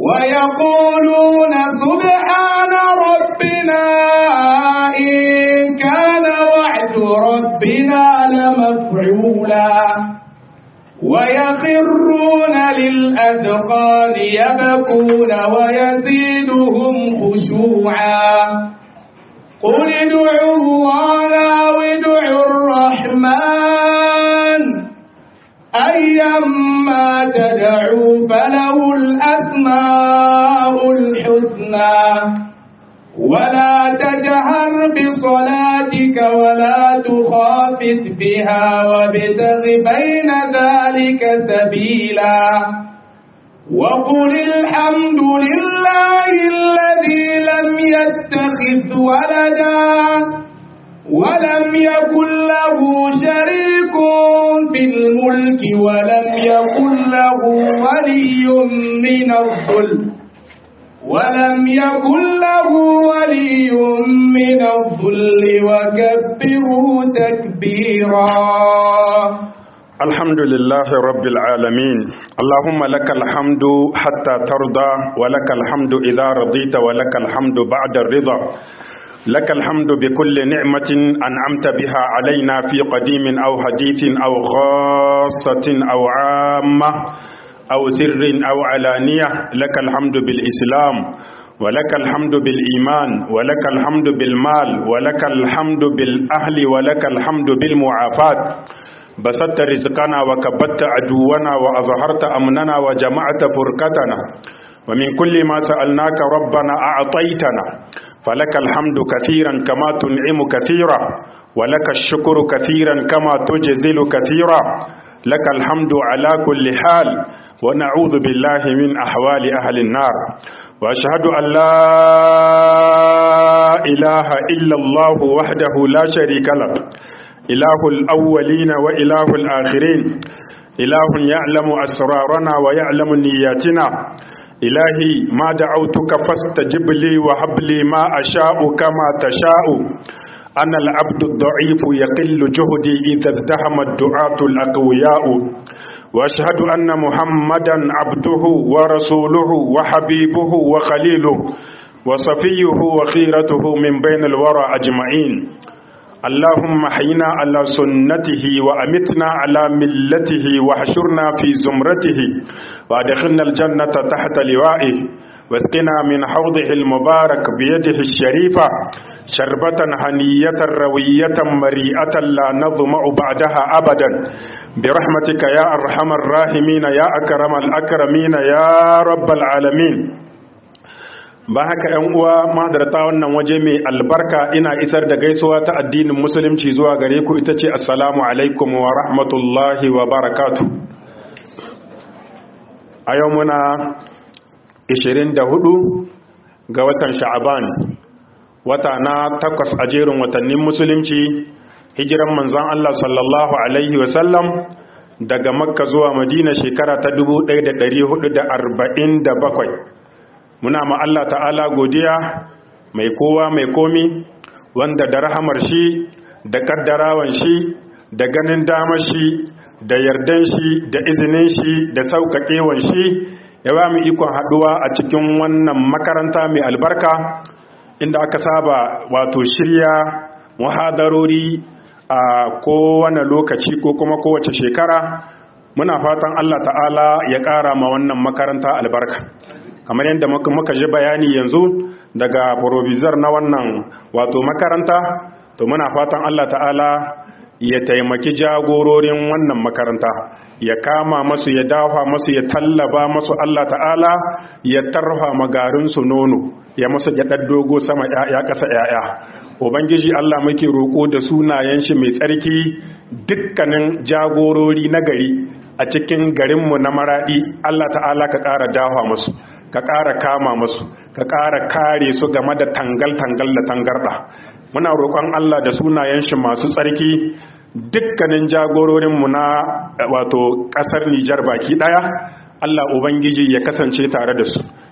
ويقولون سبحان ربنا إن كان وعد ربنا لمفعولا ويخرون للأذقان يبكون ويزيدهم خشوعا قل ادعوا الله أو ادعوا الرحمن أيما تدعوا فله الأسماء الحسنى ولا تجهر بصلاتك ولا تخافت بها وابتغ بين ذلك سبيلا وقل الحمد لله الذي لم يتخذ ولدا ولم يكن له شريك في الملك ولم يكن له ولي من الظلم ولم يكن له ولي من الظل وكبره تكبيرا الحمد لله رب العالمين اللهم لك الحمد حتى ترضى ولك الحمد إذا رضيت ولك الحمد بعد الرضا لك الحمد بكل نعمة أنعمت بها علينا في قديم أو حديث أو خاصة أو عامة أو سر أو علانية لك الحمد بالإسلام ولك الحمد بالإيمان ولك الحمد بالمال ولك الحمد بالأهل ولك الحمد بالمعافاة بسطت رزقنا وكبت عدونا وأظهرت أمننا وجمعت فرقتنا ومن كل ما سألناك ربنا أعطيتنا فلك الحمد كثيرا كما تنعم كثيرا ولك الشكر كثيرا كما تجزل كثيرا لك الحمد على كل حال ونعوذ بالله من أحوال أهل النار وأشهد أن لا إله إلا الله وحده لا شريك له إله الأولين وإله الآخرين إله يعلم أسرارنا ويعلم نياتنا إلهي ما دعوتك فاستجب لي وهب لي ما أشاء كما تشاء أنا العبد الضعيف يقل جهدي إذا ازدهم الدعاة الأقوياء وأشهد أن محمدا عبده ورسوله وحبيبه وخليله وصفيه وخيرته من بين الورى أجمعين اللهم حينا على سنته وأمتنا على ملته وحشرنا في زمرته وادخلنا الجنة تحت لوائه واسقنا من حوضه المبارك بيده الشريفة شربة هنية روية مريئة لا نظمع بعدها أبدا برحمتك يا أرحم الراحمين يا أكرم الأكرمين يا رب العالمين ba haka ‘yan uwa madarta wannan waje mai albarka ina isar da gaisuwa ta addinin musulunci zuwa gare ku ita ce assalamu alaikum wa rahmatullahi wa barakatu a yau muna 24 ga watan sha'aban wata na takwas a jerin watannin musulunci hijiran manzon Allah sallallahu alaihi wasallam daga makka zuwa madina shekara ta 1447 muna ma Allah ta'ala godiya mai kowa mai komi wanda da rahamar shi da kaddarawan shi da ganin damar shi da yardan shi da izinin shi da sauƙaƙewan shi ya ba mu ikon haɗuwa a cikin wannan makaranta mai albarka inda aka saba wato shirya muhadarori a kowane lokaci ko kuma kowace shekara muna fatan Allah ta'ala ya ƙara ma wannan makaranta albarka kamar yadda muka ji bayani yanzu daga provisor na wannan wato makaranta to muna fatan Allah ta'ala ya taimaki jagororin wannan makaranta ya kama masu ya dafa masu ya tallaba masu Allah ta'ala ya tarfa magarinsu nono ya masu gyaɗar dogo sama ya ƙasa ‘ya'ya ubangiji Allah muke roƙo da sunayen shi mai tsarki dukkanin jagorori na gari a cikin garinmu na maraɗi Allah ta'ala ka ƙara dafa masu ka ƙara kama masu ka ƙara kare su game da tangal-tangal da tangarɗa muna roƙon Allah da sunayen shi masu tsarki dukkanin jagororinmu na wato ƙasar Nijar baki ɗaya Allah Ubangiji ya kasance tare da su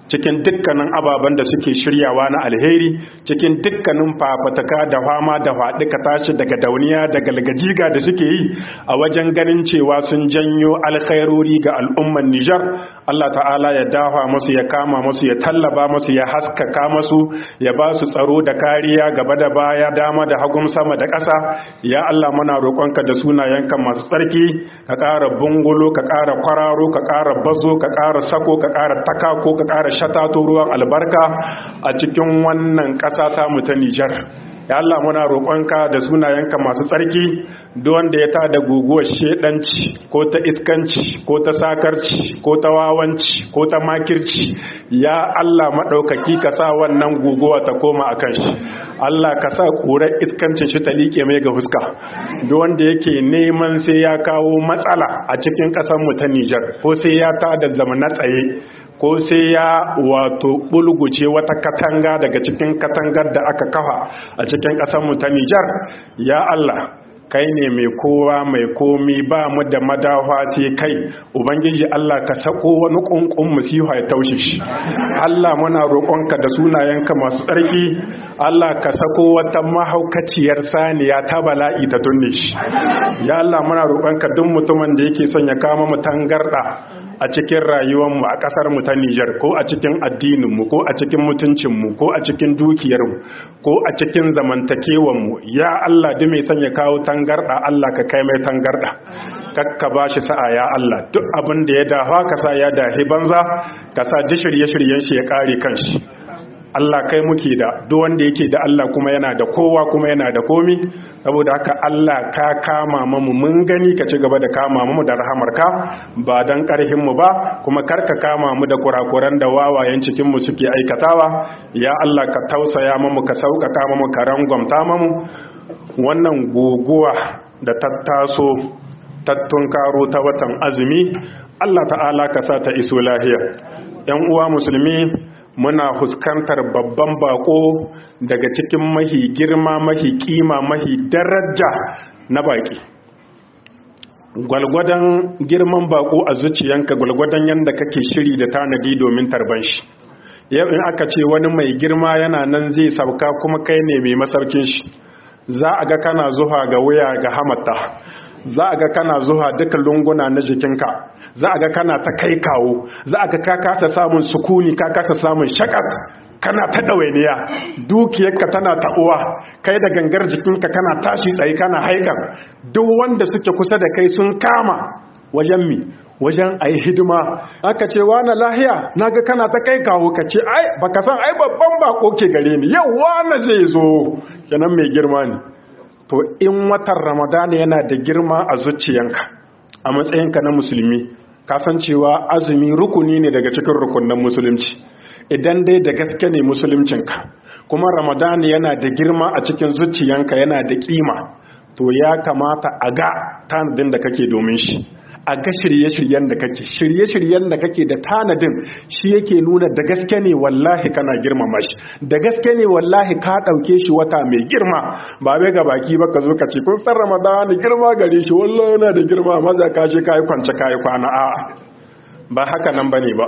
cikin dukkanin ababen da suke shiryawa na alheri cikin dukkanin fafataka da fama da faɗika tashi daga dauniya da galgajiga da suke yi a wajen ganin cewa sun janyo alkhairori ga al'umman Nijar Allah ta'ala ya dafa masu ya kama masu ya tallaba masu ya haskaka masu ya ba su tsaro da kariya gaba da baya dama da hagun sama da ƙasa ya Allah muna roƙonka da sunayenka masu tsarki ka ƙara bungulo ka ƙara kwararo ka ƙara bazo ka ƙara sako ka ƙara takako ka ƙara shatato ruwan albarka a cikin wannan ƙasa ta mu ta Nijar ya Allah muna roƙonka da sunayenka masu tsarki duk wanda ya tada guguwar shedanci ko ta iskanci ko ta sakarci ko ta wawanci ko ta makirci ya Allah maɗaukaki ka sa wannan guguwa ta koma akan shi Allah ka sa ƙurar iskancin shi ta liƙe mai ga fuska duk wanda yake neman sai ya kawo matsala a cikin ƙasar mu ta Nijar ko sai ya tada zama na tsaye ko sai ya wato bulguce wata katanga daga cikin katangar da aka kafa a cikin ƙasarmu ta Nijar ya Allah kai ne mai kowa mai komi ba mu da madafa ce kai ubangiji Allah ka sako wani kunkun musiha ya taushe shi Allah muna roƙonka da sunayenka masu tsarki Allah ka sako wata mahaukaciyar saniya ta bala'i ta tunne shi ya Allah muna roƙonka duk mutumin da yake son ya kama mu tangarda a cikin rayuwarmu a ƙasar mu ta Nijar ko a cikin addininmu ko a cikin mutuncinmu ko a cikin dukiyarmu ko a cikin zamantakewanmu ya Allah duk mai son ya kawo tangarda Allah ka kai mai tangarda kakka ba shi sa'a ya Allah duk abin da ya dafa ka sa ya dahi banza ka sa ji shirye-shiryen shi ya kare kanshi Allah kai muke da duk wanda yake da Allah kuma yana da kowa kuma yana da komi saboda haka Allah ka kama mu mun gani ka ci gaba da kama mu da rahamarka ba dan karhin mu ba kuma karka kama mu da kurakuran da wawayen cikin mu suke aikatawa ya Allah ka tausaya mu ka sauƙaƙa mu ka rangwamta mu wannan guguwa da tattaso tattun karo ta watan azumi Allah ta'ala ka sa ta iso lahiya yan uwa musulmi muna fuskantar babban bako daga cikin mahi girma mahi kima mahi daraja na baki gwalgwadon girman bako a zuciyanka gwalgwadon yadda kake shiri da tanadi domin tarban shi yau in aka ce wani mai girma yana nan zai sauka kuma kai ne mai masaukin shi za a ga kana zuwa ga wuya ga hamata za a ga kana zuwa duka lunguna na jikinka za a ga kana ta kai kawo za a ga ka kasa samun sukuni ka kasa samun shakar kana ta ɗawainiya dukiyarka tana ta'uwa kai da gangar jikinka kana tashi tsaye kana haikar duk wanda suke kusa da kai sun kama wajen mi wajen a yi hidima aka ce wa na lahiya na ga kana ta kai kawo ka ce ai baka san ai babban bako ke gare ni yau na zai zo kenan mai girma ne to in watan ramadana yana da girma a zuciyanka a matsayinka na musulmi kasancewa azumi rukuni ne daga cikin rukunan musulunci idan dai da gaske ne musuluncinka kuma ramadana yana da girma a cikin zuciyanka yana da kima to ya kamata a ga tanadin da kake domin shi a ga shirye-shiryen da kake shirye-shiryen da kake da tanadin shi yake nuna da gaske ne wallahi kana girmama shi da gaske ne wallahi ka ɗauke shi wata mai girma ba bai ga baki ba ka zo ka ce kun san ramadana girma gare shi wallahi yana da girma maza ka ce kayi kwance kayi kwana a'a ba haka nan bane ba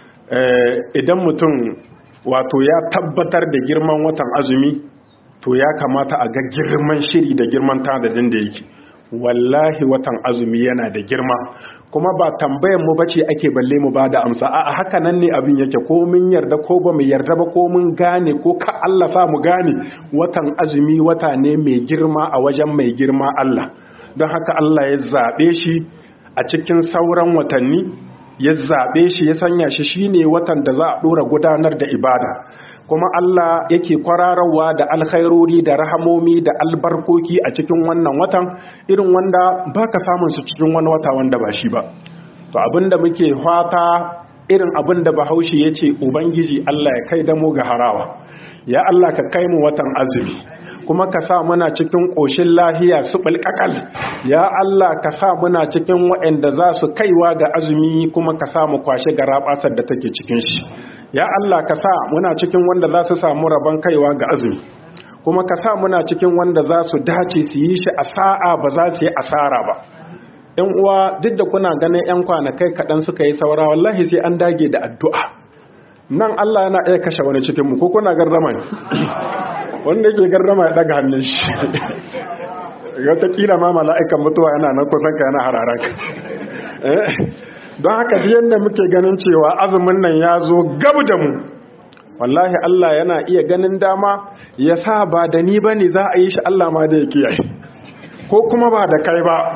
idan mutum wato ya tabbatar da girman watan azumi to ya kamata a ga girman shiri da girman tanadin da yake wallahi watan azumi yana da girma kuma ba tambayan mu bace ake balle mu bada amsa a haka nan ne abin yake ko mun yarda ko ba mu yarda ba ko mun gane ko ka Allah sa mu gane watan azumi wata ne mai girma a wajen mai girma Allah don haka Allah ya zabe shi a cikin sauran watanni ya zabe shi ya sanya shi shine watan da za a dora gudanar da ibada kuma Allah yake kwararwa da alkhairori da rahamomi da albarkoki a cikin wannan watan irin wanda baka samun su cikin wani wata wanda ba shi ba to abinda muke fata irin abinda Bahaushe yace ubangiji Allah ya kai da mu ga harawa ya Allah ka kai mu watan azumi kuma ka sa muna cikin ƙoshin lahiya su ɓulƙaƙal ya Allah ka sa muna cikin waɗanda za su kaiwa ga azumi kuma ka sa mu kwashe ga raɓasar da take cikin shi ya Allah ka sa muna cikin wanda za su samu rabon kaiwa ga azumi kuma ka sa muna cikin wanda za su dace su yi shi a sa'a ba za su yi asara ba ‘yan uwa duk da kuna ganin ‘yan kwanakai kaɗan suka yi saura wallahi sai an dage da addu'a nan Allah yana iya kashe wani cikin mu ko kuna gardama ne wanda yake gardama ya daga hannun shi wataƙila ma mala'ikan mutuwa yana nan kusan ka yana hararan ka don haka duk yadda muke ganin cewa azumin nan ya zo gabu da mu wallahi Allah yana iya ganin dama ya sa ba da ni ba ne za a yi shi Allah ma da ya kiyaye ko kuma ba da kai ba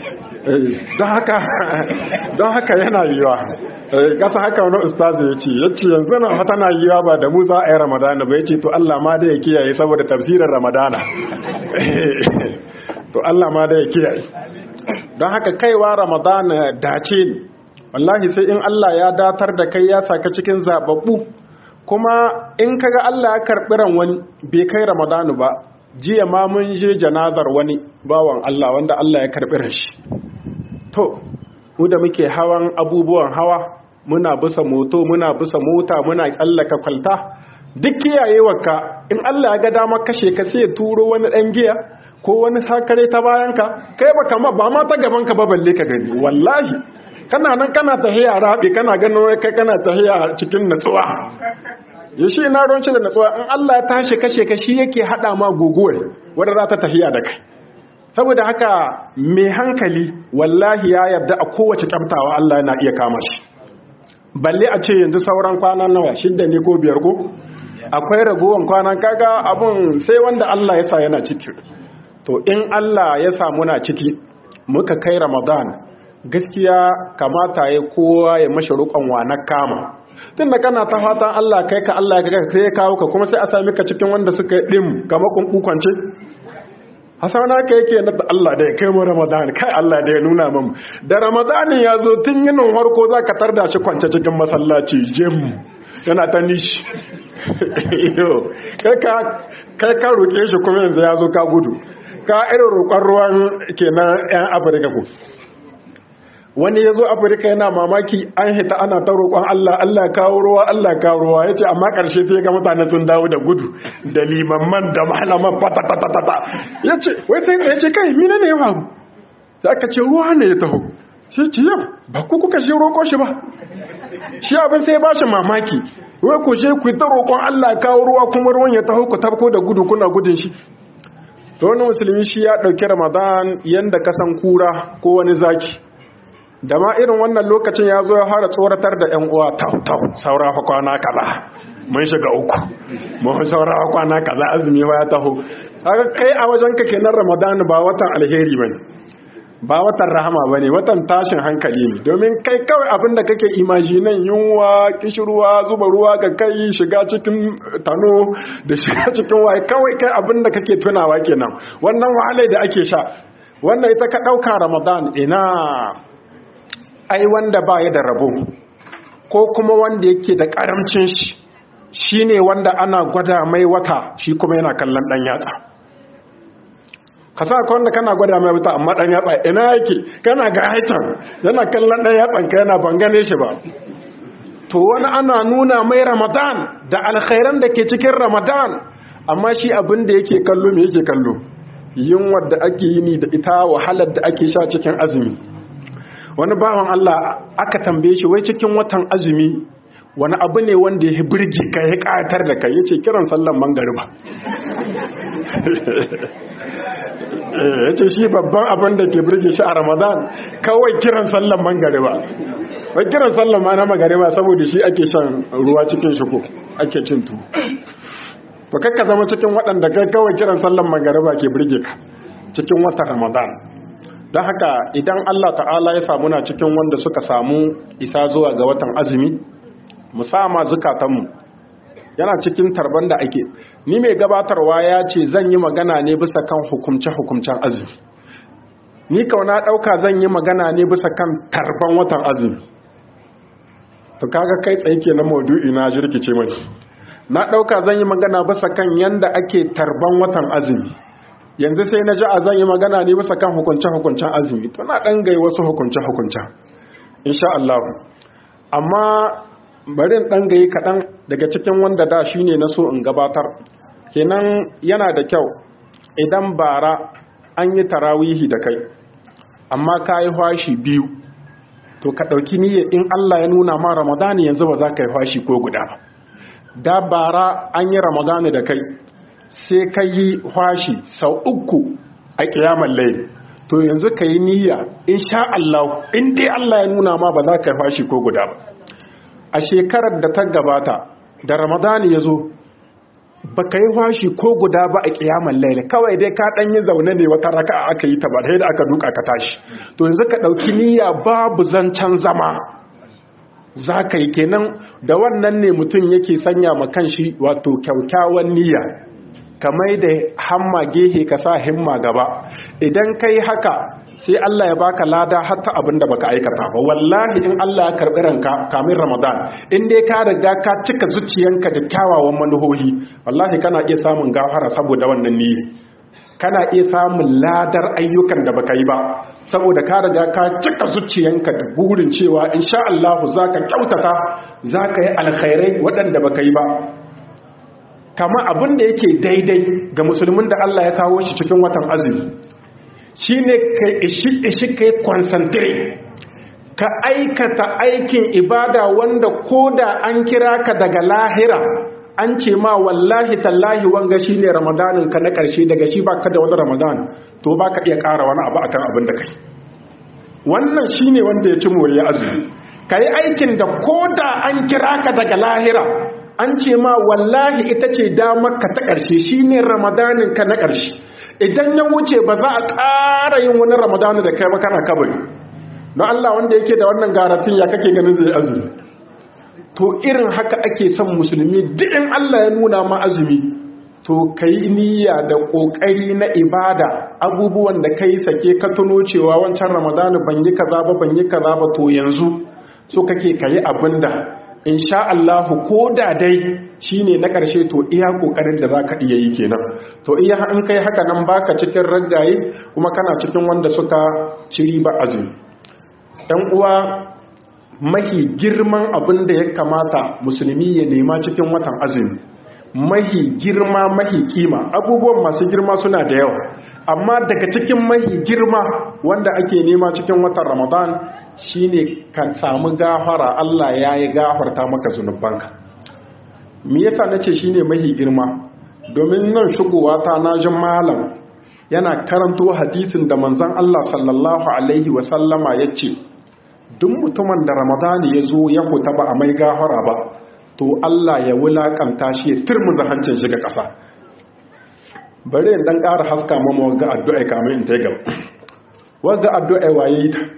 don haka yana yiwa kasa haka wani ustazi ya ce ya ce yanzu na tana yiwa ba da mu za a yi ramadana ba ya ce to Allah ma da ya kiyaye saboda tafsirin ramadana to Allah ma da ya kiyaye don haka kaiwa ramadana dace ne wallahi sai in Allah ya datar da kai ya saka cikin zababbu kuma in kaga Allah ya karɓi ran wani bai kai ramadanu ba jiya ma mun je janazar wani bawan Allah wanda Allah ya karɓi ran shi to mu da muke hawan abubuwan hawa muna bisa moto muna bisa mota muna tsallaka kwalta duk kiyayewarka in Allah ya ga dama kashe ka sai ya turo wani dan giya ko wani sakare ta bayanka kai ba kama ba ma ta gaban ka ba balle ka gani wallahi kana nan kana tahiya rabi kana ganin kai kana tahiya cikin natsuwa ya shi na ruwanci da natsuwa in Allah ya tashi kashe ka shi yake hada ma guguwar wadda za ta tahiya da kai saboda haka mai hankali wallahi ya yarda a kowace kyamtawa Allah yana iya kama shi balle a ce yanzu sauran kwanan nawa shidda ne ko biyar ko akwai ragowar kwanan kaga abun sai wanda Allah ya sa yana ciki to in Allah ya sa muna ciki muka kai Ramadan gaskiya kamata ya kowa ya mashi rukon wa na kama tun da kana ta fatan Allah kai ka Allah ya sai ya kawo ka kuma sai a sami ka cikin wanda suka yi dim kamar kunkwance hasana ka yake na Allah da ya kai mu Ramadan kai Allah da ya nuna mun da Ramadan ya zo tun yinin harko za ka tarda shi kwance cikin masallaci jim yana ta nishi kai ka roƙe shi kuma yanzu ya zo ka gudu ka irin roƙon ruwan kenan 'yan afirka ku wani ya zo afirka yana mamaki an hita ana ta roƙon allah allah kawo ruwa allah kawo ruwa ya ce amma ƙarshe sai ga mutane sun dawo da gudu da limamman da malaman fatatatata ya ce wai sai ya ce kai mina ne ya faru sai aka ce ruwa ne ya taho sai ce yau ba ku kuka shi roƙo shi ba shi abin sai ba shi mamaki wai ku je ku ta roƙon Allah kawo ruwa kuma ruwan ya taho ku tabko da gudu kuna gudun shi to wani musulmi shi ya ɗauki ramadan yanda kasan kura ko wani zaki da ma irin wannan lokacin ya zo ya fara tsoratar da yan uwa tau tau saura fa kwana kaza mun shiga uku mun saura fa kwana kaza azumi ya taho kaga kai a wajen ka kenan ramadan ba watan alheri bane ba watan rahama ba ne watan tashin hankali ne domin kai kawai abin da kake imajinan yunwa kishirwa zuba ruwa ga kai shiga cikin tano da shiga cikin waye kawai kai abin da kake tunawa kenan wannan wahalai da ake sha wannan ita ka ɗauka ramadan ina ai wanda ba ya da rabo ko kuma wanda yake da ƙaramcin shi shine wanda ana gwada mai wata shi kuma yana kallon ɗan yatsa ka sa ka wanda kana gwada mai wuta amma dan yatsa ina yake kana ga haitan yana kallon dan yatsan ka yana ban gane shi ba to wani ana nuna mai ramadan da alkhairan da ke cikin ramadan amma shi abin da yake kallo me yake kallo yunwar da ake yi ni da ita wahalar da ake sha cikin azumi wani bawan Allah aka tambaye shi wai cikin watan azumi wani abu ne wanda ya birge ka ya ƙayatar da kai yace kiran sallan mangariba ya ce shi babban abin da ke birge shi a ramadan kawai kiran sallan mangariba wai kiran sallan ma na magariba saboda shi ake shan ruwa cikin shiko ake cin tu ba kakka zama cikin waɗanda kai kawai kiran sallan magariba ke birge ka cikin watan ramadan don haka idan allah ta'ala ya samu na cikin wanda suka samu isa zuwa ga watan azumi musama zukatanmu yana cikin tarban da ake ni mai gabatarwa ya ce zan yi magana ne bisa kan hukumce-hukumcen azumi ni kauna ɗauka zan yi magana ne bisa kan tarban watan azumi to kaga kai tsaye ke na maudu'i na jirkice mai na ɗauka zan yi magana bisa kan yanda ake tarban watan azumi yanzu sai na ji a zan yi magana ne bisa kan hukunce-hukuncen azumi to na ɗan gai wasu hukunce-hukuncen insha Allah amma bari ɗan gayi kaɗan daga cikin wanda da shi ne na so in gabatar kenan yana da kyau idan bara an yi tarawihi da kai amma ka yi hwashi biyu to ka ɗauki niyyar in Allah ya nuna ma ramadani yanzu ba za ka yi fashi ko guda ba da bara an yi ramadani da kai sai ka yi fashi sau uku a ƙiyamar laili to yanzu ka yi niyya in sha Allah in dai Allah ya nuna ma ba za ka yi fashi ko guda ba a shekarar da ta gabata da ramadani ya zo ba ka yi fashi ko guda ba a ƙiyamar laili kawai dai ka ɗan yi zaune ne wata raka aka yi ta ba da aka duka ka tashi to yanzu ka ɗauki niyya babu zancen zama za ka yi kenan da wannan ne mutum yake sanya ma kanshi wato kyaukyawan niyya kamar da hamma gehe ka sa himma gaba idan kai haka sai Allah ya baka lada hatta abinda baka aikata ba wallahi in Allah ya karbi ranka kamin Ramadan in dai ka riga ka cika zuciyanka da kyawawan manuhohi wallahi kana iya samun gafara saboda wannan niyya kana iya samun ladar ayyukan da baka yi ba saboda ka riga ka cika zuciyanka da burin cewa insha Allah zaka kyautata zaka yi alkhairai waɗanda baka yi ba kama abin da yake daidai ga musulmin da Allah ya kawo shi cikin watan azumi shine ka ishi ishi kai concentrate ka aikata aikin ibada wanda koda an kira ka daga lahira an ce ma wallahi tallahi wanga shine ramadanin ka na karshe daga shi baka da wani ramadan to baka iya ƙara wani abu akan abin da kai wannan shine wanda ya ci moriya azumi kai aikin da koda an kira ka daga lahira an ce ma wallahi ita ce damar ka ta ƙarshe shine ramadanin ka na ƙarshe idan ya wuce ba za a ƙara yin wani ramadanu da kai ba kana kabari don Allah wanda yake da wannan garatin ya kake ganin zai azumi to irin haka ake son musulmi duk in Allah ya nuna ma azumi to kai niyya da kokari na ibada abubuwan da kai sake ka tuno cewa wancan ramadanu ban yi kaza ba ban yi kaza ba to yanzu so kake kayi abinda insha Allah ko da dai shine na ƙarshe to iya kokarin da zaka iya yi kenan to iya in kai haka nan baka cikin raggaye kuma kana cikin wanda suka ciri ba azumi dan uwa mahi girman abin da ya kamata musulmi ya nema cikin watan azumi mahi girma mahi kima abubuwan masu girma suna da yawa amma daga cikin mahi girma wanda ake nema cikin watan ramadan shine ka samu gafara Allah ya yi gafarta maka zunubanka me yasa nace shine mahi girma domin nan shigowa ta najin malam yana karanto hadisin da manzon Allah sallallahu alaihi wa sallama yace duk mutumin da ramadani ya zo ya kuta ba a mai gafara ba to Allah ya wulakanta shi ya turmuza hancin shi ga ƙasa bari in dan ƙara haska mama wagga addu'a kamar in ta gaba wagga addu'a waye ta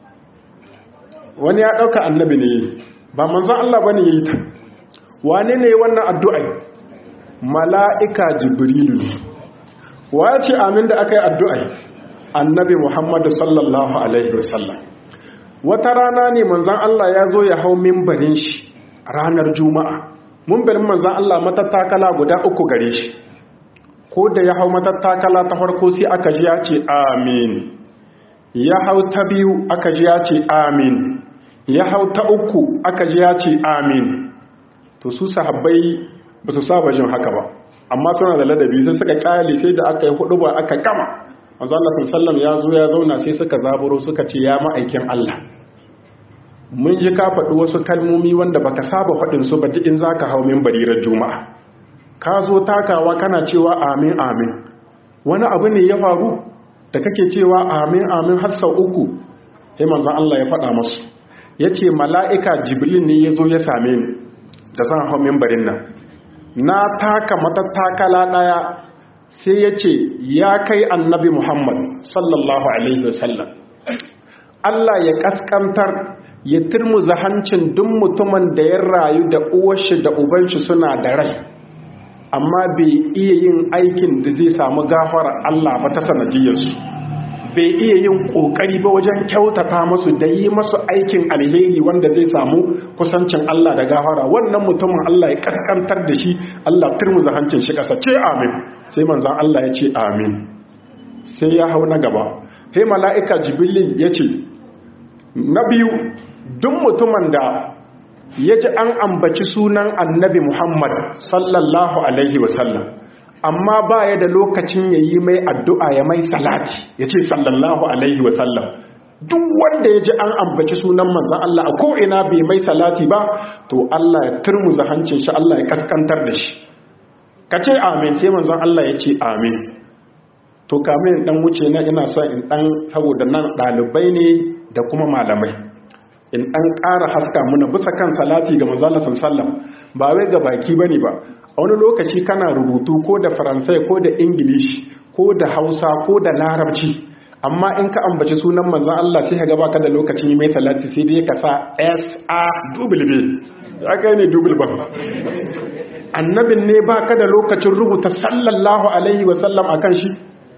wani ya ɗauka annabi ne ba manzon Allah bane yayi ta wane ne wannan addu'a mala'ika jibrilu wace amin da aka yi addu'a annabi muhammadu sallallahu alaihi wasallam wata rana ne manzon Allah ya zo ya hau mimbarin shi ranar juma'a mimbarin manzon Allah matattakala guda uku gare shi ko da ya hau matattakala ta farko sai aka ji ya ce amin ya hau ta biyu aka ji ya ce amin ya hau ta uku aka ji ya ce amin to su sahabbai ba su saba jin haka ba amma suna da ladabi sai suka kyale sai da aka yi hudu ba aka kama manzo Allah sallallahu ya zo ya zauna sai suka zaburo suka ce ya ma'aikin Allah mun ji ka faɗi wasu kalmomi wanda baka saba faɗin su ba duk in zaka hau min barirar juma'a ka zo takawa kana cewa amin amin wani abu ne ya faru da kake cewa amin amin har sau uku sai manzon Allah ya faɗa masu yace mala'ika jibril ne ya zo ya same ni da zan hau mimbarin nan na taka matattakala ɗaya sai ya ce ya kai annabi muhammad sallallahu alaihi wasallam Allah ya kaskantar ya turmuza hancin duk mutumin da ya rayu da uwarshi da ubanshi suna da rai amma bai iya yin aikin da zai samu gafara Allah ba ta sanadiyarsu bai iya yin kokari ba wajen kyautata masu da yi masu aikin alheri wanda zai samu kusancin Allah da gafara wannan mutumin Allah ya kaskantar da shi Allah turmuza hancin shi kasa ce amin sai manzan Allah ya ce amin sai ya hau na gaba sai mala'ika jibilin ya ce na biyu duk mutumin da ya ji an ambaci sunan annabi Muhammad sallallahu alaihi wasallam amma ba ya da lokacin ya yi mai addu'a ya mai salati ya ce sallallahu alaihi wasallam duk wanda ya ji an ambaci sunan manzan Allah a ko'ina bai mai salati ba to Allah ya turmuza hancin shi Allah ya kaskantar da shi ka ce amin sai manzan Allah ya ce amin to kamin dan wuce na ina so in dan saboda nan ɗalibai ne da kuma malamai in dan ƙara haska muna bisa kan salati ga manzan Allah sallallahu ba wai ga baki bane ba a wani lokaci kana rubutu ko da faransai ko da ingilishi ko da hausa ko da larabci amma in ka ambaci sunan manzan Allah sai ka gaba ka da lokacin mai salati sai dai ka sa S A double B aka ne double ba annabin ne ba ka da lokacin rubuta sallallahu alaihi wasallam akan shi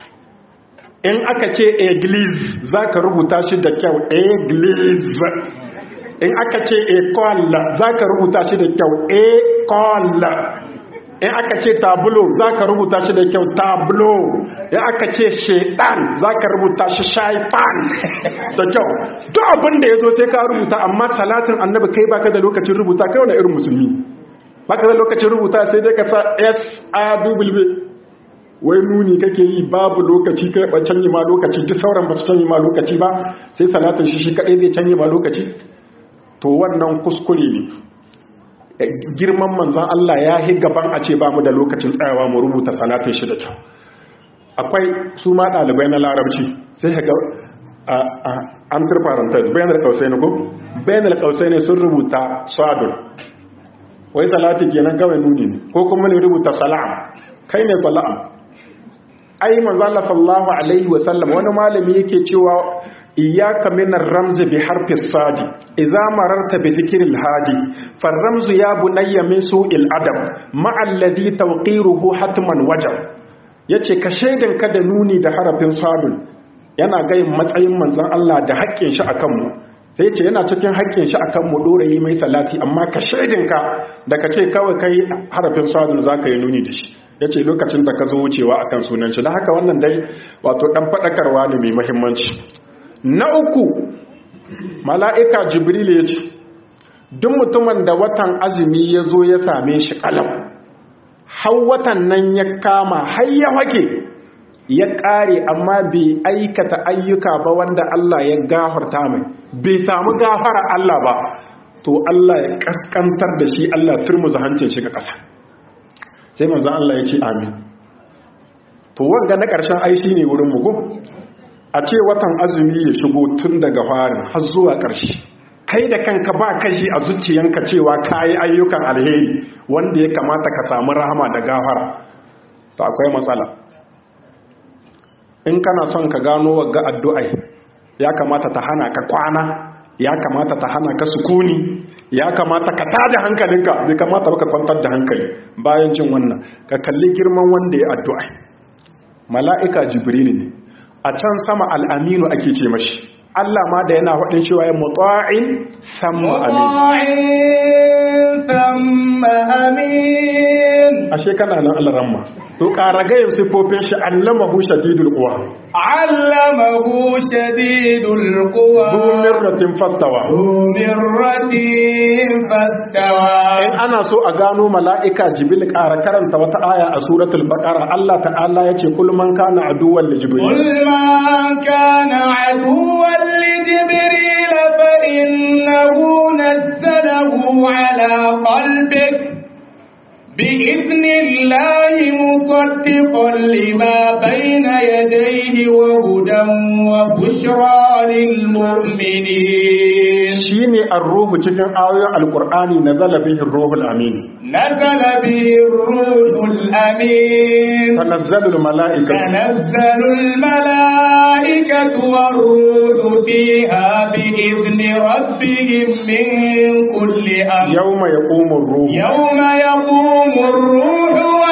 in aka ce eglis za ka rubuta shi da kyau eglis in aka ce ekola za ka rubuta shi da kyau ekola in aka ce tablo za ka rubuta shi da kyau tablo in aka ce shaitan za ka rubuta shi shaitan da kyau duk abin da ya zo sai ka rubuta amma salatin annabi kai baka da lokacin rubuta kai wani irin musulmi baka da lokacin rubuta sai dai ka sa s a w wai nuni kake yi babu lokaci kai ba canyi ma lokaci duk sauran ba su canyi ma lokaci ba sai salatin shi shi kadai zai canyi ma lokaci to wannan kuskure ne girman manzan Allah ya yi gaban a ce ba mu da lokacin tsayawa mu rubuta salatin shi da kyau akwai su ma ɗalibai na larabci sai ga an turfarantar bayanar kausai ne ko bayanar kausai ne sun rubuta sadun wai salati kenan kawai nuni ne ko kuma ne rubuta salam kai ne salam ai manzala sallallahu alaihi wasallam wani malami yake cewa iyyaka min ar-ramzi bi harfi sadi idza mararta bi dhikril hadi farramzu ya bunayya min su'il adab ma alladhi tawqiruhu hatman wajab yace ka shaidan ka da nuni da harafin sadun yana gayin matsayin manzon Allah da haƙƙin shi akan mu sai ce yana cikin haƙƙin shi akan mu dora yi mai salati amma ka shaidin ka da ka ce kawai kai harafin sadun zaka yi nuni da shi yace lokacin da ka zo wucewa akan sunan shi da haka wannan dai wato dan fadakarwa ne mai muhimmanci na uku mala'ika jibril ya ce duk mutumin da watan azumi ya zo ya same shi kalam har watan nan ya kama har ya wake ya ƙare amma bai aikata ayyuka ba wanda Allah ya gafarta mai bai samu gafara Allah ba to Allah ya kaskantar da shi Allah turmuza hancin shi ga ƙasa sai manzan Allah ya ce amin to wanga na ƙarshen aishi ne wurin mugu a ce watan azumi ya shigo tun daga farin har zuwa ƙarshe kai da kanka ba kashi a zuciyanka cewa ka yi ayyukan alheri wanda ya kamata ka samu rahama da gafara to akwai matsala in kana son ka gano wagga addu'ai ya kamata ta hana ka kwana ya kamata ta hana ka sukuni ya kamata ka tada hankalinka bai kamata ba ka kwantar da hankali bayan jin wannan ka kalli girman wanda ya addu'ai mala'ika jibril ne a can sama al'aminu ake ce mashi Allah ma da yana waɗin cewa ya mutu'in samma amin ashe kana nan alaramma to ƙaragayin siffofin shi allamahu shadidul quwa allamahu shadidul quwa du mirratin fastawa du mirratin fastawa in ana so a gano mala'ika jibril ƙara karanta wata aya a suratul baqara Allah ta'ala yace kul man kana aduwwan li jibril قل من كان عدوا لجبريل فإنه نزله على قلبك بإذن الله مصدقا لما بين يديه وهدى وبشرى للمؤمنين shine ar-ruhu cikin ayoyin alqur'ani nazala bihi ar-ruhul amin نزل به الروح الأمين tanazzalul mala'ikatu تنزل الملائكة والروح فيها بإذن ربهم من كل أمر yawma yaqumu ar-ruhu يوم يقوم الروح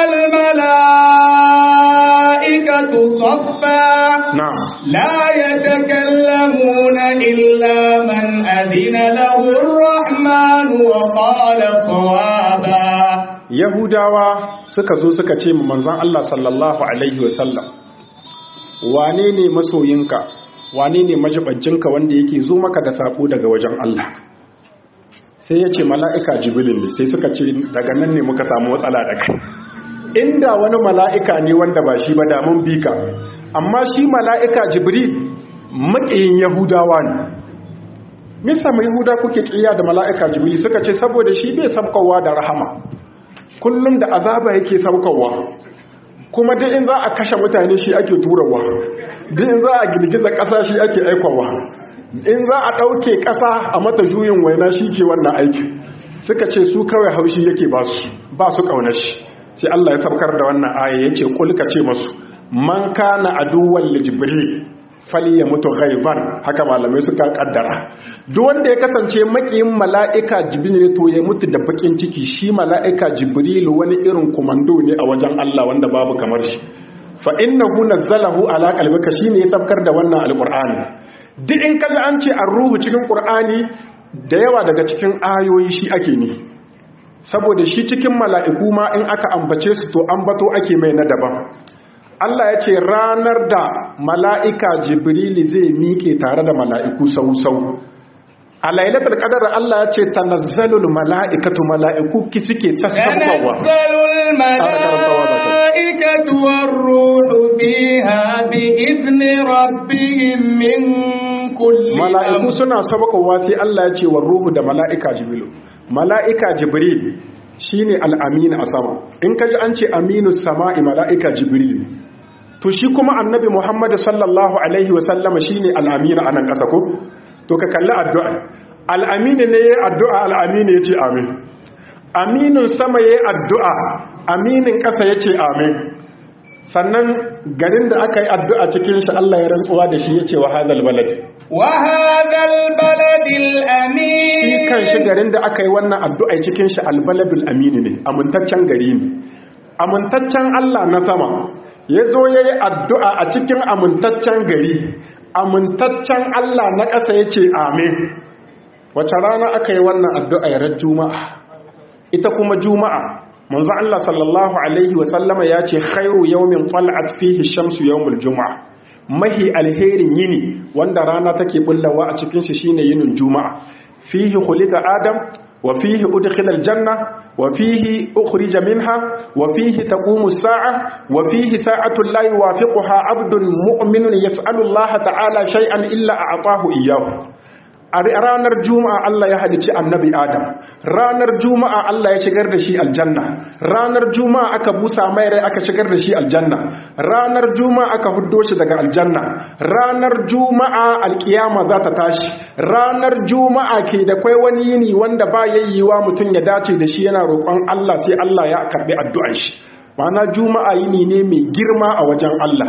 والملائكة صفا na'am لا يتكلمون إلا من أذن له الرحمن وقال صوابا yahudawa suka zo suka ce mu manzon Allah sallallahu alaihi wasallam wane ne masoyinka wane ne majibancinka wanda yake zo maka da sako daga wajen Allah sai ya ce mala'ika jibril ne sai suka ce daga nan ne muka samu matsala da kai inda wani mala'ika ne wanda ba shi ba da mun bi ka amma shi mala'ika jibril maƙiyin yahudawa ne misa mai yahuda kuke ƙiya da mala'ika jibril suka ce saboda shi bai sabkowa da rahama kullum da azaba yake sabkowa kuma duk in za a kashe mutane shi ake turawa duk in za a girgiza ƙasa shi ake aikawa in za a ɗauke ƙasa a mata juyin waina shi ke wannan aiki suka ce su kawai haushi yake ba su ba su ƙaunar shi sai Allah ya sabkar da wannan aya yace kulka ce masu man kana aduwwan li jibril fali ya mutu ghaiban haka malamai suka kaddara duk wanda ya kasance makiyin mala'ika jibril to ya mutu da bakin ciki shi mala'ika jibril wani irin komando ne a wajen Allah wanda babu kamar shi fa innahu nazzalahu ala qalbika shine ya sabkar da wannan alqur'ani duk in kaga an ce ar-ruhu cikin qur'ani da yawa daga cikin ayoyi shi ake ne saboda shi cikin mala'iku ma in aka ambace su to ambato ake mai na daban Allah ya ce ranar da mala'ika jibrili zai miƙe tare da mala'iku sau-sau a lailatul qadar Allah ya ce tanazzalul mala'ikatu mala'iku ki suke sassabawa tanazzalul mala'ikatu war-ruhu fiha bi idni rabbihim min kulli mala'iku suna sabakowa sai Allah ya ce war-ruhu da mala'ika jibrilu mala'ika jibril shine al-amin a sama in kaji an ce aminu sama'i mala'ika jibril to shi kuma annabi Muhammad sallallahu alaihi wasallama shine al-amin a nan ƙasa ko to ka kalli addu'a al-amin ne yayin addu'a al-amin yace amin aminin sama yayin addu'a aminin ƙasa yace amin sannan garin da aka yi addu'a cikin shi Allah ya rantsuwa da shi yace wa hadal balad wa hadal baladil amin shi kan shi garin da aka yi wannan addu'a cikin shi albaladul amin ne amintaccen gari ne amintaccen Allah na sama ya zo ya yi addu'a a cikin amintaccen gari amintaccen Allah na ƙasa ya ce amin wace rana aka yi wannan addu'a yarar juma'a ita kuma juma'a manzo Allah sallallahu Alaihi wasallama ya ce khairu yawmin fal'at fihi shamsu yawmul juma'a mahi alherin yini wanda rana take bullawa a cikin shi shine yinin juma'a fihi khuliqa adam wa fihi udkhila aljanna wa fihi ukhrija minha wa fihi taqumu as-sa'a wa fihi sa'atu la yuwafiquha 'abdun mu'minun yas'alu Allah ta'ala shay'an illa a'tahu iyyahu a ranar juma'a Allah ya halici annabi Adam ranar juma'a Allah ya shigar da shi aljanna ranar juma'a aka busa mai rai aka shigar da shi aljanna ranar juma'a aka huddo shi daga aljanna ranar juma'a alkiyama za ta tashi ranar juma'a ke da kwai wani yini wanda ba yayyiwa mutum ya dace da shi yana roƙon Allah sai Allah ya karbi addu'ar shi ma'ana juma'a yini ne mai girma a wajen Allah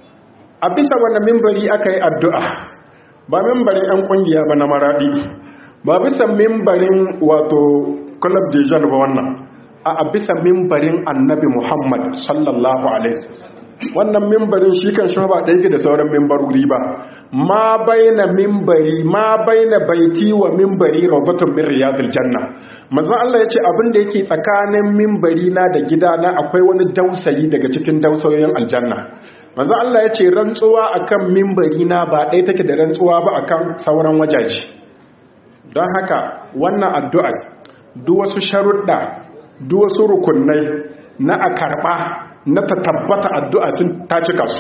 a bisa wannan mimbari aka yi addu'a ba mimbarin 'yan kungiya ba na maradi ba bisa mimbarin wato club de jean ba wannan a bisa mimbarin annabi muhammad sallallahu alaihi wannan mimbarin shi kan shi ba ɗaya da sauran mimbaruri ba ma baina mimbari ma baina baiti wa mimbari rawbatun min riyadil janna manzo Allah yace abin da yake tsakanin mimbari na da gidana akwai wani dausayi daga cikin dausayoyin aljanna manzo Allah ya ce rantsuwa akan mimbari na ba ɗaya take da rantsuwa ba akan sauran wajaji don haka wannan addu'a duk wasu sharuɗa duk wasu rukunai na a karɓa na ta tabbata addu'a sun ta cika su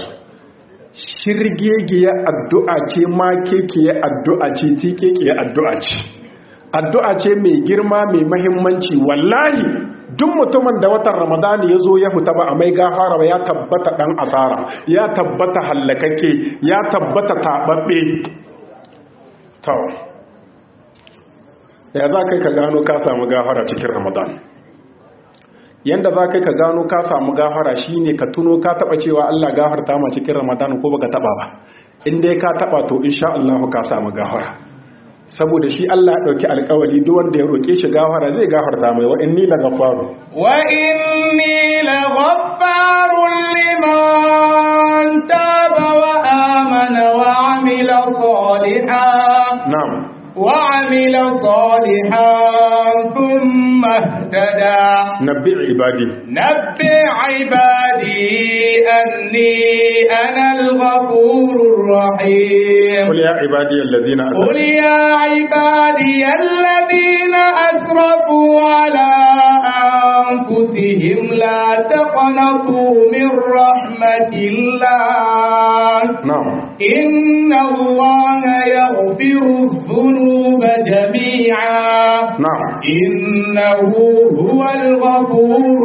shirgegiyar addu'a ce ma kekiyar addu'a ce tikekiyar addu'a ce addu'a ce mai girma mai mahimmanci wallahi duk mutumin da watan ramadani ya zo ya fita ba a mai gafara ba ya tabbata ɗan asara ya tabbata hallakake ya tabbata taɓaɓɓe to ya za kai ka gano ka samu gafara cikin ramadan yanda za kai ka gano ka samu gafara shine ka tuno ka taɓa cewa allah gafarta ma cikin ramadan ko baka taɓa ba in dai ka taɓa to insha Allah ka samu gafara saboda shi Allah ya dauki alƙawari duk wanda ya roke shi gafara zai gafarta mai wa inni la ghafaru wa inni la ghaffarun liman taba wa amana wa amila salihan na'am wa amila salihan thumma ihtada nabbi ibadi nabbi ibadi anni ana al-ghafurur rahim qul ya ibadi alladhina قل يا عبادي الذين أسرفوا على أنفسهم لا تقنطوا من رحمة الله na'am إن الله يغفر الذنوب جميعا na'am إنه هو الغفور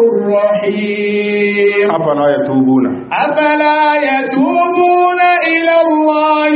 الرحيم afala yatubuna أفلا يتوبون إلى الله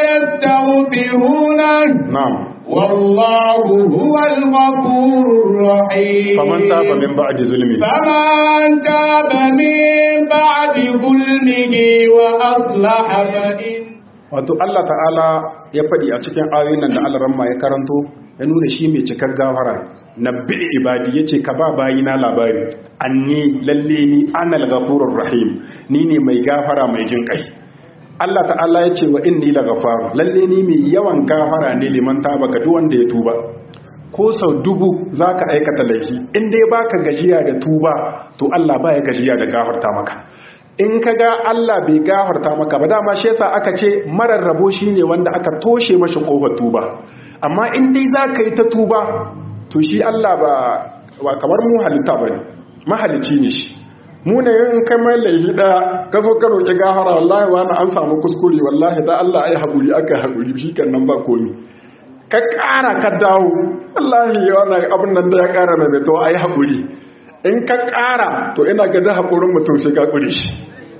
ويستغفرونه na'am والله هو الغفور الرحيم faman taba min ba'di zulmi فمن تاب من بعد ظلمه وأصلح فإن wato Allah ta'ala ya faɗi a cikin ayoyin nan da alaramma ya karanto ya nuna shi mai cikar gafara na bi ibadi yace ka ba bayina labari anni lalle ni anal ghafurur rahim ni ne mai gafara mai jin kai Allah ta'ala ya ce wa inni la ghafar lalle ni mai yawan gafara ne liman taba ga duk wanda ya tuba ko sau dubu zaka aikata laifi in dai baka gajiya da tuba to Allah baya gajiya da gafarta maka in ka ga Allah bai gafarta maka ba dama shi yasa aka ce marar rabo shine wanda aka toshe mashi kofar tuba amma in dai za ka yi ta tuba to shi Allah ba ba kamar mu halitta bane mahalici ne shi mu ne in kai mai laifi daya ka zo ka roki gafara wallahi wani an samu kuskure wallahi da Allah ai haƙuri aka haƙuri shi kan nan ba komi ka ƙara ka dawo wallahi wannan abin nan da ya ƙara mai to ai haƙuri in ka ƙara to ina ga da haƙurin mutum sai ka ƙuri shi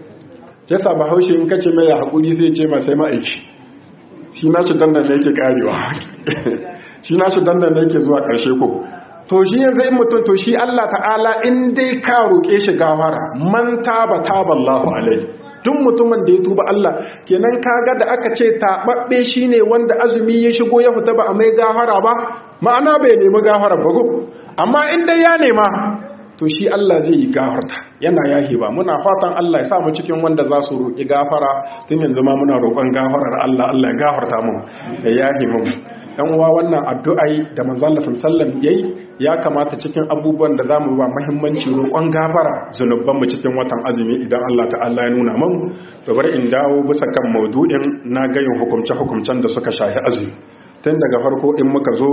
ya sa bahaushe in ka ce mai ya haƙuri sai ce ma sai ma'aiki shi na shi dandan ne yake ƙarewa shi na shi dandan ne yake zuwa ƙarshe ko to shi yanzu in mutum to shi Allah ta'ala in dai ka roƙe shi gafara man taba taba Allahu alaihi duk mutumin da ya tuba Allah kenan kaga da aka ce taɓaɓɓe shine wanda azumi ya shigo ya fita ba a mai gafara ba ma'ana bai nemi gafara ba go amma in dai ya nema to shi Allah zai yi gafarta yana yahi ba muna fatan Allah ya sa mu cikin wanda za su roƙi gafara tun yanzu ma muna roƙon gafarar Allah Allah ya gafarta mu ya yahi mu dan uwa wannan addu'ai da manzo Allah sallallahu yayi ya kamata cikin abubuwan da zamu ba muhimmanci roƙon gafara zunuban mu cikin watan azumi idan Allah ta'ala ya nuna mu to bari in dawo bisa kan maudu'in na gayin hukumce hukumcen da suka shafi azumi tun daga farko in muka zo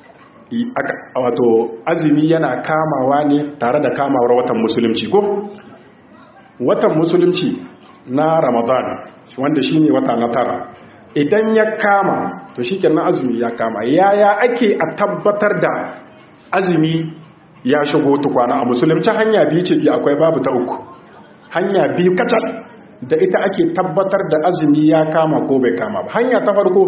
wato azumi yana kamawa ne tare da kamawar watan musulunci ko watan musulunci na ramadan wanda shine wata na tara idan ya kama to shikenan azumi ya kama yaya ake a tabbatar da azumi ya shigo tukwana a musulunci hanya biyu ce ke akwai babu ta uku hanya biyu kacal da ita ake tabbatar da azumi ya kama ko bai kama ba hanya ta farko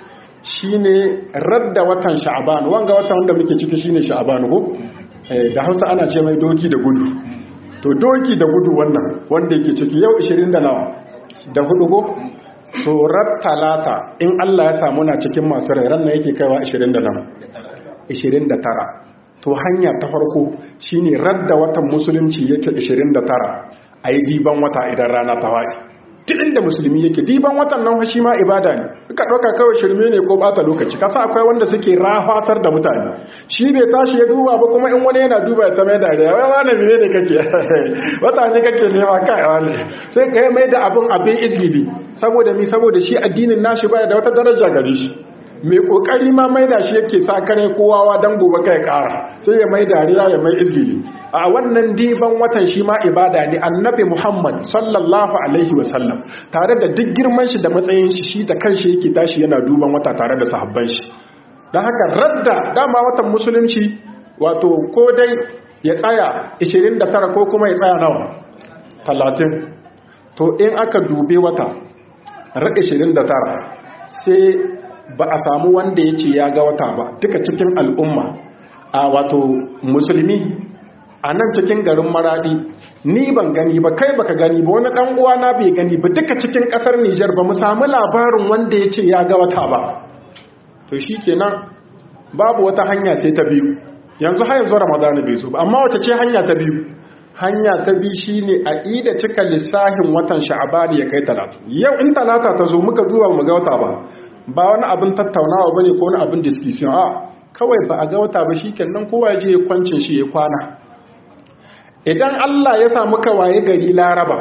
shine radda watan sha'aban wanga watan wanda muke ciki shine sha'aban ko da Hausa ana ce mai doki da gudu to doki da gudu wannan wanda yake ciki yau 20 da nawa da hudu ko to talata in Allah ya samu na cikin masu rai ran yake kaiwa 20 da nawa 29 to hanya ta farko shine radda watan musulunci yake 29 ayi diban wata idan rana ta faɗi duk inda musulmi yake diban watan nan shi ma ibada ne ka ɗauka kawai shirme ne ko bata lokaci kasa akwai wanda suke rafatar da mutane shi bai tashi ya duba ba kuma in wani yana duba ya ta mai dariya wai wani ne ne kake wata ne kake nema kai wani sai ka mai da abin abin izgili saboda mi saboda shi addinin nashi baya da wata daraja gare shi mai kokari ma mai da shi yake sa kare kowawa dan gobe kai kara sai ya mai dariya ya mai izgili a wannan diban watan shi ma ibada ne annabi Muhammad sallallahu alaihi wasallam tare da duk girman shi da matsayin shi shi da kanshi yake tashi yana duban wata tare da sahabban shi dan haka radda dama watan musulunci wato ko dai ya tsaya 29 ko kuma ya tsaya nawa 30 to in aka dube wata ra 29 sai ba a samu wanda ya ce ya ga wata ba duka cikin al'umma a wato musulmi a nan cikin garin maradi ni ban gani ba kai baka gani ba wani dan uwa na bai gani ba duka cikin kasar Nijar ba mu samu labarin wanda ya ce ya ga wata ba to shikenan babu wata hanya sai ta biyu yanzu har yanzu Ramadan bai zo ba amma wace ce hanya ta biyu hanya ta biyu shine a ida cika lissahin watan Sha'ban ya kai talata yau in talata ta zo muka zuwa mu ga wata ba ba wani abin tattaunawa bane ko wani abin discussion a kawai ba a ga wata ba shikenan kowa ya je ya kwancin shi ya kwana idan Allah ya samu waye gari laraba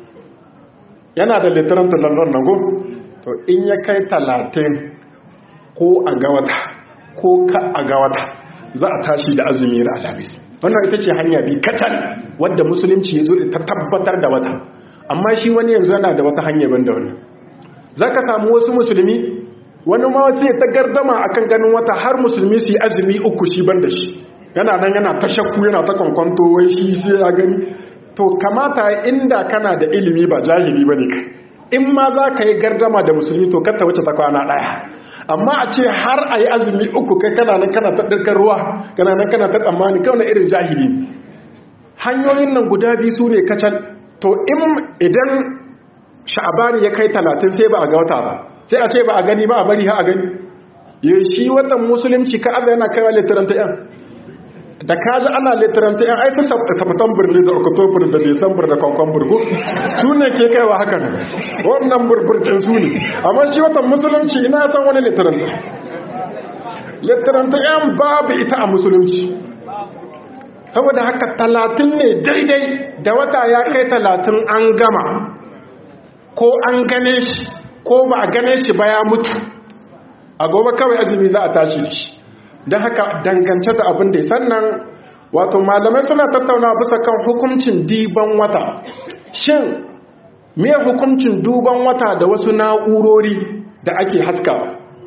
yana da litiran talallar nago to in ya kai talatin ko a ga wata ko ka a ga wata za a tashi da azumi da alhamis wannan ita ce hanya bi kacal wadda musulunci ya zo ta tabbatar da wata amma shi wani yanzu yana da wata hanya ban da wani zaka samu wasu musulmi wani ma sai ta gardama akan ganin wata har musulmi su yi azumi uku shi ban da shi yana nan yana ta shakku yana ta kwankwanto wai shi sai ya gani to kamata inda kana da ilimi ba jahili bane kai in ma za ka yi gardama da musulmi to kar ta wuce ta kwana ɗaya amma a ce har a yi azumi uku kai kana nan kana ta ɗirkar ruwa kana nan kana ta tsammani kawai irin jahili hanyoyin nan guda biyu su ne kacal to in idan sha'abani ya kai talatin sai ba a ga wata ba sai a ce ba a gani ba a bari ha a gani ya shi watan musulunci ka aza yana kaiwa littaranta yan da ka ji ana littaranta yan ai ta september ne da october da december da kwankwan ko su ne ke kaiwa haka ne wannan burburkin su ne amma shi watan musulunci ina san wani littaranta littaranta yan babu ita a musulunci saboda haka talatin ne daidai da wata ya kai talatin an gama ko an gane shi ko ba a gane shi ba ya mutu a gobe kawai azumi za a tashi da shi don haka dangance da abin da sannan wato malamai suna tattauna bisa kan hukuncin diban wata shin me hukuncin duban wata da wasu na'urori da ake haskawa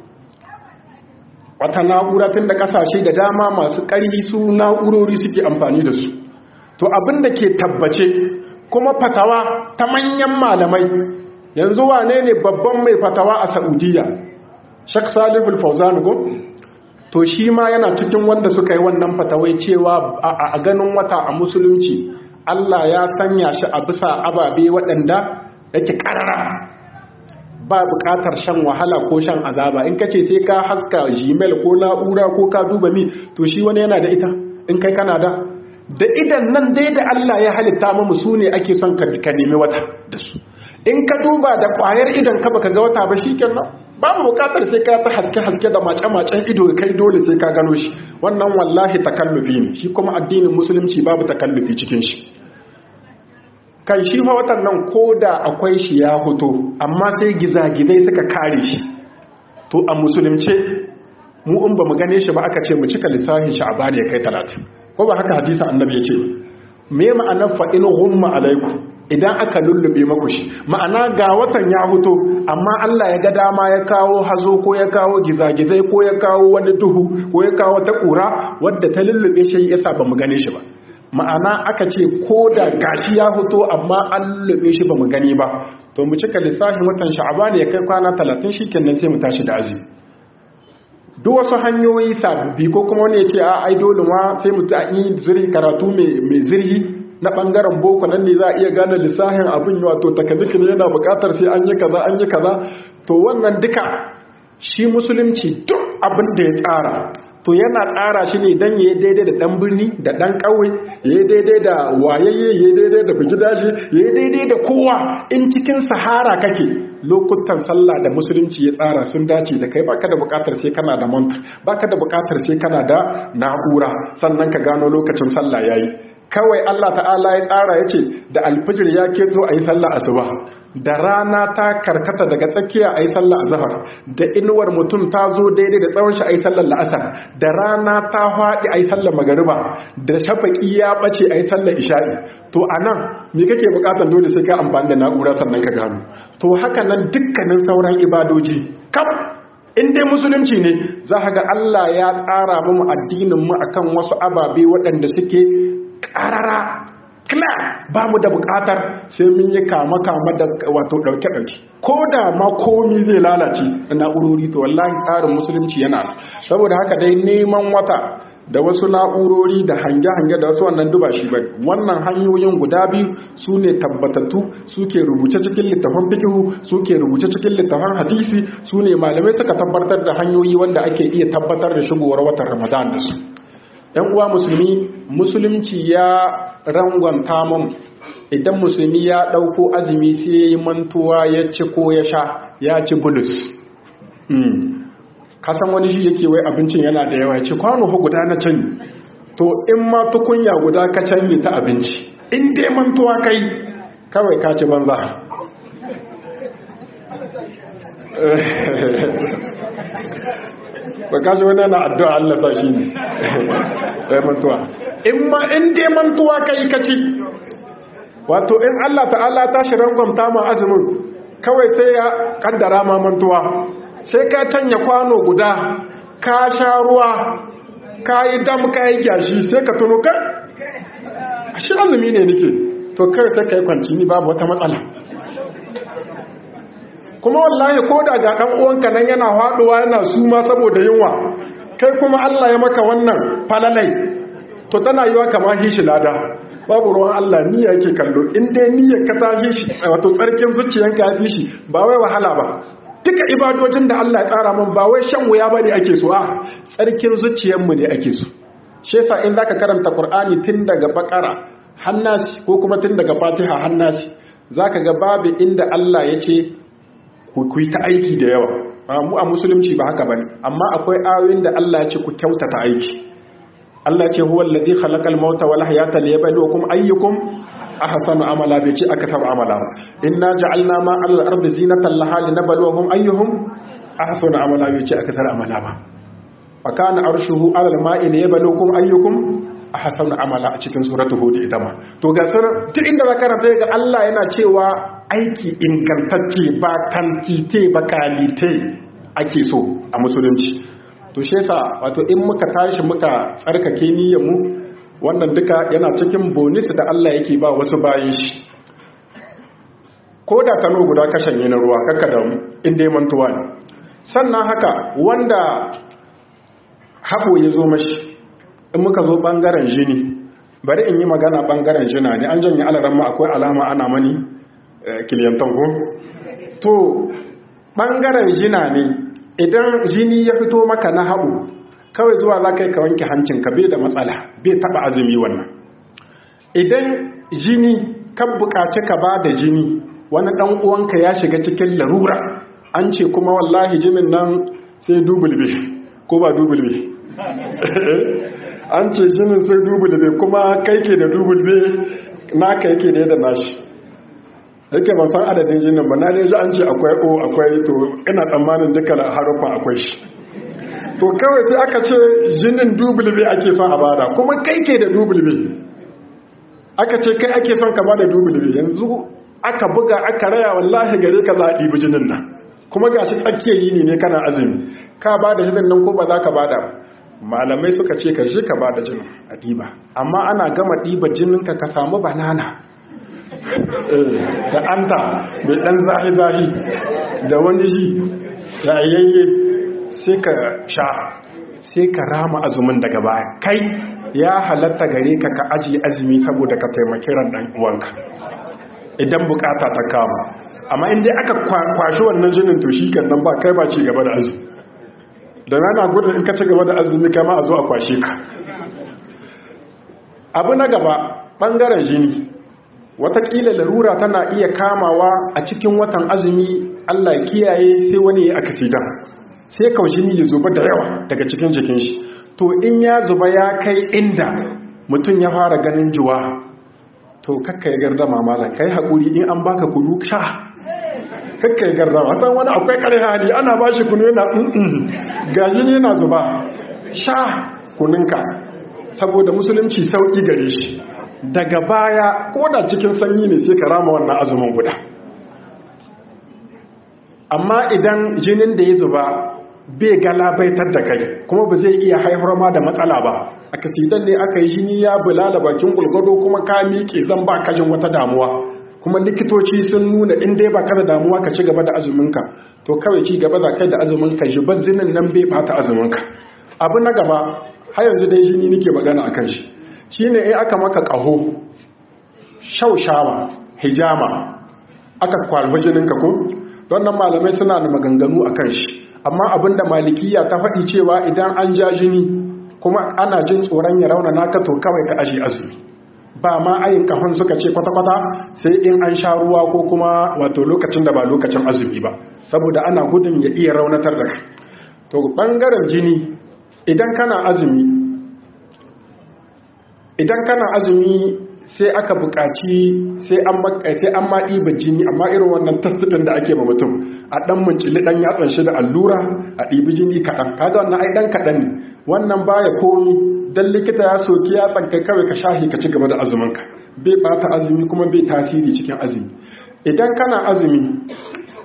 wata na'ura tun da kasashe da dama masu ƙarfi su na'urori suke amfani da su to abin da ke tabbace kuma fatawa ta manyan malamai yanzu wane ne babban mai fatawa a saudiya shak saliful fauzan go to shi ma yana cikin wanda suka yi wannan fatawai cewa a ganin wata a musulunci allah ya sanya shi a bisa ababe waɗanda yake ƙarara ba buƙatar shan wahala ko shan azaba in kace sai ka haska gmail ko na'ura ko ka duba mi to shi wani yana da ita in kai kana da da idan nan dai da Allah ya halitta mu su ne ake son ka nemi wata da su in ka duba da ƙwayar idan ka baka ga wata ba shikenan babu buƙatar sai ka ta haske haske da mace macen ido kai dole sai ka gano shi wannan wallahi takallufi ne shi kuma addinin musulunci babu takallufi cikin shi kan shi fa watan nan ko da akwai shi ya hoto amma sai gizagizai suka kare shi to a musulunce mu in ba mu gane shi ba aka ce mu cika lissafin shi a bani ya kai talatin ko ba haka hadisin annabi ya ce me ma'anar fa in humma alaiku idan aka lullube maku shi ma'ana ga watan ya hoto amma Allah ya ga dama ya kawo hazo ko ya kawo gizagizai ko ya kawo wani duhu ko ya kawo ta kura wadda ta lullube shi yasa ba mu gane shi ba ma'ana aka ce ko da gashi ya fito amma an lube shi ba mu gani ba to mu cika lissafin watan sha'aban ya kai kwana 30 shikenan sai mu tashi da azumi duk wasu hanyoyi sababbi ko kuma wani ya ce a ai dole ma sai mu ta yi zirhi karatu mai zirhi na bangaren boko nan ne za a iya gane lissafin abin wato takaziki ne yana bukatar sai an yi kaza an yi kaza to wannan duka shi musulunci duk abin da ya tsara to yana tsara shi ne don ya yi daidai da ɗan birni da ɗan ƙauye ya yi daidai da wayayye ya yi daidai da bugidashi ya yi daidai da kowa in cikin sahara kake lokutan sallah da musulunci ya tsara sun dace da kai baka da bukatar sai kana da mantar baka da bukatar sai kana da na'ura sannan ka gano lokacin sallah yayi kawai Allah ta'ala ya tsara yace da alfijir ya keto ayi sallah asuba da rana ta karkata daga tsakiya a yi sallar azahar da inuwar mutum ta zo daidai da tsawon shi a yi sallar la'asar da rana ta haɗi a yi sallar magariba da shafaƙi ya ɓace a yi sallar isha'i to a nan me kake buƙatar dole sai ka amfani da na'ura sannan ka gano to haka nan dukkanin sauran ibadoji kaf in dai musulunci ne za ga Allah ya tsara mu addinin mu akan wasu ababe waɗanda suke ƙarara kila ba mu da bukatar sai mun yi kama-kama da wato ɗauke-ɗauke ko da ma komi zai lalace da na'urori to wallahi tsarin musulunci yana saboda haka dai neman wata da wasu na'urori da hange-hange da wasu wannan duba shi bane wannan hanyoyin guda biyu su ne tabbatattu suke rubuce cikin littafan fikihu suke rubuce cikin littafan hadisi su ne malamai suka tabbatar da hanyoyi wanda ake iya tabbatar da shigowar watan ramadan da su yan uwa musulmi musulunci ya rangwanta mun idan musulmi ya ɗauko azumi sai ya yi mantuwa ya ci ko ya sha ya ci bulus kasan wani shi yake wai abincin yana da yawa ci kwano ho guda na canyi to in ma tukunya guda ka canyi ta abinci in dai mantuwa kai kawai ka ci banza ba ka shi wani na addu'a Allah sa shi ne ɗaya mantuwa in ma in dai mantuwa ka yi kaci wato in Allah ta'ala ta shi rangwamta ma azumin kawai sai ya kaddara mamantuwa sai ka canya kwano guda ka sha ruwa ka yi dam ka yi gyashi sai ka tuno kai a shi azumi ne nake to kai sai ka yi kwanci ni babu wata matsala kuma wallahi ko da ga ɗan uwanka nan yana haɗuwa yana suma saboda yunwa kai kuma Allah ya maka wannan falalai to tana yiwa kama hishi lada babu ruwan Allah niyya yake kallo in dai niyyar ka ta hishi wato tsarkin zuciyanka ya fi shi ba wai wahala ba duka ibadojin da Allah ya tsara min ba wai shan wuya bane ake so a tsarkin zuciyarmu ne ake so shi yasa in zaka karanta Qur'ani tun daga Bakara hannasi ko kuma tun daga Fatiha hannasi zaka ga babu inda Allah ya ce ku yi ta aiki da yawa mu a musulunci ba haka bane amma akwai ayoyin da Allah ya ce ku kyautata aiki Allah ce huwa alladhi khalaqal mauta wal hayata liyabluwakum ayyukum ahsanu amala bi ci aka tabu amala inna ja'alna ma al ardi zinatan laha linabluwahum ayyuhum ahsanu amala bi ci aka tabu amala ba fa kana arshuhu ala al ma'i liyabluwakum ayyukum ahsanu amala a cikin suratul hud ita ma to ga sanar duk inda za karanta ga Allah yana cewa aiki ingantacce ba kantite ba kalite ake so a musulunci to shi yasa wato in muka tashi muka tsarkake niyyar mu wannan duka yana cikin bonus da Allah yake ba wasu bayan shi ko da tano guda kashin na ruwa kakka da in dai mantuwa ne sannan haka wanda hako ya zo mashi in muka zo bangaren jini bari in yi magana bangaren jina ne an janye alaran ma akwai alama ana mani kiliyantan ko to bangaren jina ne idan jini ya fito maka na haɓu kawai zuwa za ka yi ka wanke hancinka bai da matsala bai taɓa azumi wannan idan jini kan buƙaci ka ba da jini wani ɗan uwanka ya shiga cikin larura an ce kuma wallahi jinin nan sai dubulbe ko ba dubulbe an ce jinin sai dubulbe kuma kai ke da dubulbe naka yake da yadda nashi yake ban san adadin jinin ba na dai ji an ce akwai o akwai to ina tsammanin dukkan harufan akwai shi to kawai sai aka ce jinin dubulbe ake son a bada kuma kai ke da dubulbe aka ce kai ake son ka bada dubulbe yanzu aka buga aka raya wallahi gare ka za a ɗibi jinin nan kuma ga shi tsakiyar yini ne kana azumi ka bada jinin nan ko ba za ka bada malamai suka ce ka shi ka bada jinin a ɗiba amma ana gama ɗiba jininka ka samu banana da anta mai ɗan zahi-zahi da wani shi yayayye sai ka sha sai ka rama azumin daga baya kai ya halatta gare ka ka aji azumi saboda ka taimaki ran ɗan uwanka idan bukata ta kama amma inda aka kwashi wannan jinin to shi kan nan ba kai ba ci gaba da azumi da rana gudun in ka ci gaba da azumi kama a zo a kwashe ka abu na gaba ɓangaren jini watakila larura tana iya kamawa a cikin watan azumi Allah kiyaye sai wani ya akasidan sai kaushini ya zuba da yawa daga cikin jikin shi to in ya zuba ya kai inda mutum ya fara ganin juwa to kakka ya garda mamala kai haƙuri in an baka kunu sha kakka ya garda wata wani akwai kare hali ana ba shi kunu yana ga jini yana zuba sha kuninka saboda musulunci sauƙi gare shi daga baya ko da cikin sanyi ne sai ka rama wannan azumin guda amma idan jinin da ya zuba bai galabaitar da kai kuma ba zai iya haifar ma da matsala ba a kasidan ne aka yi jini ya bulala bakin gulgado kuma ka miƙe zan ba kajin wata damuwa kuma likitoci sun nuna in dai ba ka da damuwa ka ci gaba da azuminka to kawai ci gaba za kai da azuminka jibar zinin nan bai bata azuminka abu na gaba har yanzu dai jini nake magana akan shi shi ne in aka maka ƙaho shaushawa hijama aka kwalba jininka ko don nan malamai suna da maganganu a kan shi amma abinda malikiya ta faɗi cewa idan an ja jini kuma ana jin tsoron ya rauna naka to kawai ka aji azumi ba ma ayin kahon suka ce kwata-kwata sai in an sha ruwa ko kuma wato lokacin da ba lokacin azumi ba saboda ana gudun ya iya raunatar da to bangaren jini idan kana azumi idan kana azumi sai aka buƙaci sai an sai an ma ɗiba jini amma irin wannan tastidin da ake ma mutum a ɗan muncili ɗan yatsan shi da allura a ɗibi jini kaɗan kaga wannan ai ɗan kaɗan ne wannan baya komi dan likita ya soki ya tsankai kawai ka shahi ka ci gaba da azuminka bai ɓata azumi kuma bai tasiri cikin azumi idan kana azumi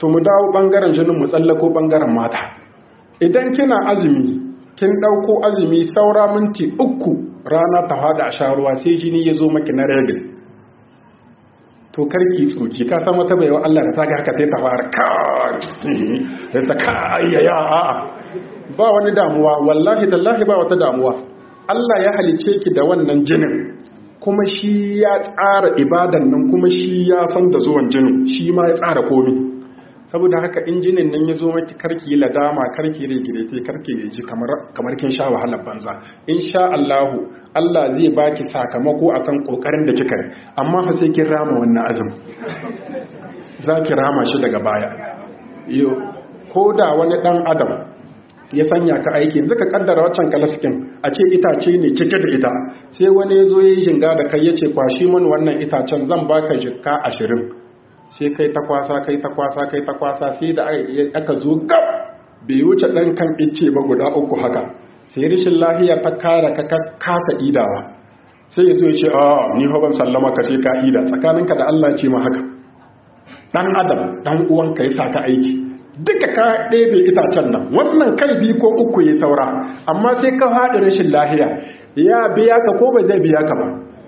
to mu dawo bangaren jinin mu tsallako bangaren mata idan kina azumi kin ɗauko azumi saura minti uku rana ta fada a sha ruwa sai jini ya zo maki na regin to karki tsoki ka san wata baiwa Allah da ta ga haka sai ta fara kai ta kayyaya a'a ba wani damuwa wallahi tallahi ba wata damuwa Allah ya halice ki da wannan jinin kuma shi ya tsara ibadan nan kuma shi ya san da zuwan jinin shi ma ya tsara komi saboda haka injinin nan ya zo maki karki ladama karki rigirete karki ji kamar kamar kin sha wahalar banza insha Allahu Allah zai baki sakamako akan kokarin da kika yi amma fa sai kin rama wannan azumi zaki rama shi daga baya yo ko da wani dan adam ya sanya ka aiki yanzu ka kaddara waccan kalaskin a ce itace ne cike da ita sai wani ya zo ya yi jinga da kai ya ce kwashi man wannan itacen zan baka jikka ashirin sai kai ta kwasa kai ta kwasa kai ta kwasa sai da aka zo gab bai wuce ɗan kan ice ba guda uku haka sai rashin lahiya ta kara ka kasa idawa sai ya zo ya ce a ni fa ban sallama ka sai ka ida tsakaninka da Allah ce ma haka dan adam dan uwanka ya sa ka aiki duka ka ɗebe itacen nan wannan kai biyu ko uku ya saura amma sai ka haɗa rashin lahiya ya biya ka ko ba zai biya ka ba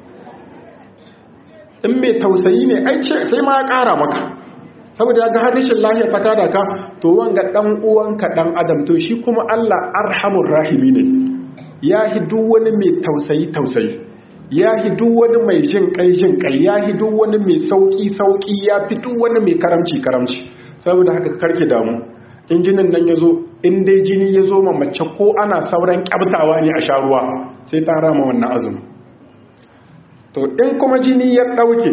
in mai tausayi ne ai sai ma ya ƙara maka saboda ya ga har rashin lahiya ta kada ka to wanga ɗan uwanka ɗan adam to shi kuma Allah arhamur rahimi ne ya hi duk wani mai tausayi tausayi ya hi duk wani mai jin kai jin kai ya hi duk wani mai sauki sauki ya fi duk wani mai karamci karamci saboda haka karki damu in jinin nan ya zo in dai jini ya zo mace ko ana sauran kyabtawa ne a sha ruwa sai ta rama wannan azumi to in kuma jini ya ɗauke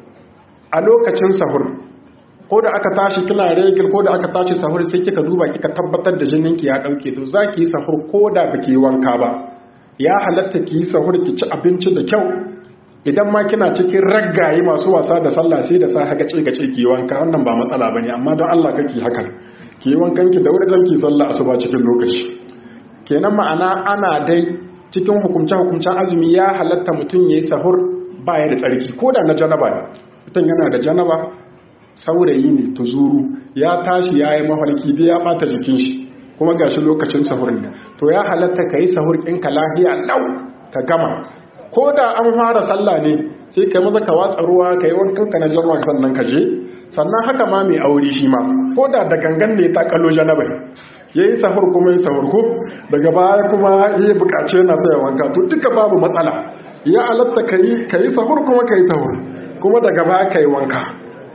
a lokacin sahur ko da aka tashi kina regil ko da aka tashi sahur sai kika duba kika tabbatar da jininki ya ɗauke to za ki yi sahur ko da ba ki yi wanka ba ya halatta ki yi sahur ki ci abinci da kyau idan ma kina cikin raggaye masu wasa da sallah sai da sa haka ce gace ki wanka wannan ba matsala bane amma don Allah kake hakan ki wankan ki da wuri dan ki sallah asuba cikin lokaci kenan ma'ana ana dai cikin hukumce hukumcen azumi ya halatta mutum yayi sahur baya da tsarki ko da na janaba ne mutum yana da janaba saurayi ne tuzuru ya tashi yayi mafarki bai ya bata jikin shi kuma gashi lokacin sahur ne to ya halatta kai sahur ɗinka lafiya lau ka gama ko da an fara sallah ne sai kai maza ka watsa ruwa ka yi wankan ka na janwa sannan ka je sannan haka ma mai aure shi ma ko da da gangan ne ta kallo janabai ya yi sahur kuma ya sahur ko daga baya kuma ya bukace yana tsaye wanka to duka babu matsala ya alatta ka yi sahur kuma ka yi sahur kuma daga baya ka yi wanka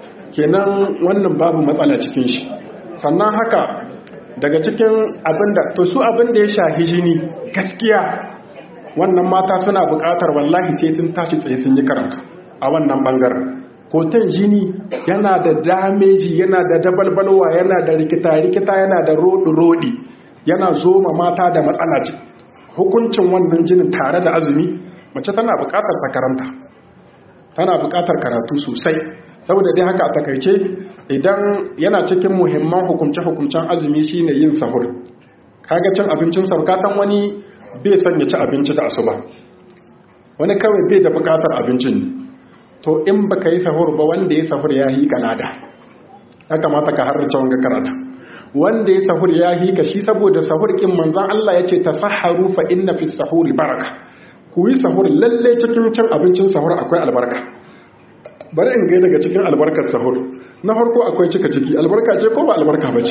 kenan wannan babu matsala cikin shi sannan haka daga cikin abinda to su abinda ya shahi jini gaskiya wannan mata suna buƙatar wallahi sai sun tashi tsaye sun yi karatu a wannan ɓangaren kotan jini yana da dameji yana da dabalbalwa yana da rikita-rikita yana da roɗi-roɗi yana zoma mata da matsala ce hukuncin wannan jinin tare da azumi mace tana buƙatar ta karanta tana buƙatar karatu sosai saboda dai haka a takaice idan yana cikin muhimman hukumce-hukumcen azumi shine yin sahur kaga cin abincin sahur ka san wani bai son ya ci abinci da asuba wani kawai bai da bukatar abincin ne to in baka yi sahur ba wanda ya sahur ya yi kanada ya kamata ka harrace wanga karata wanda ya sahur ya yi ka shi saboda sahur kin manzon Allah ya ce tasahharu fa inna fi sahuri baraka ku yi sahur lalle cikin cin abincin sahur akwai albarka bari in gai daga cikin albarkar sahur na farko akwai cika ciki albarka ce ko ba albarka ba ce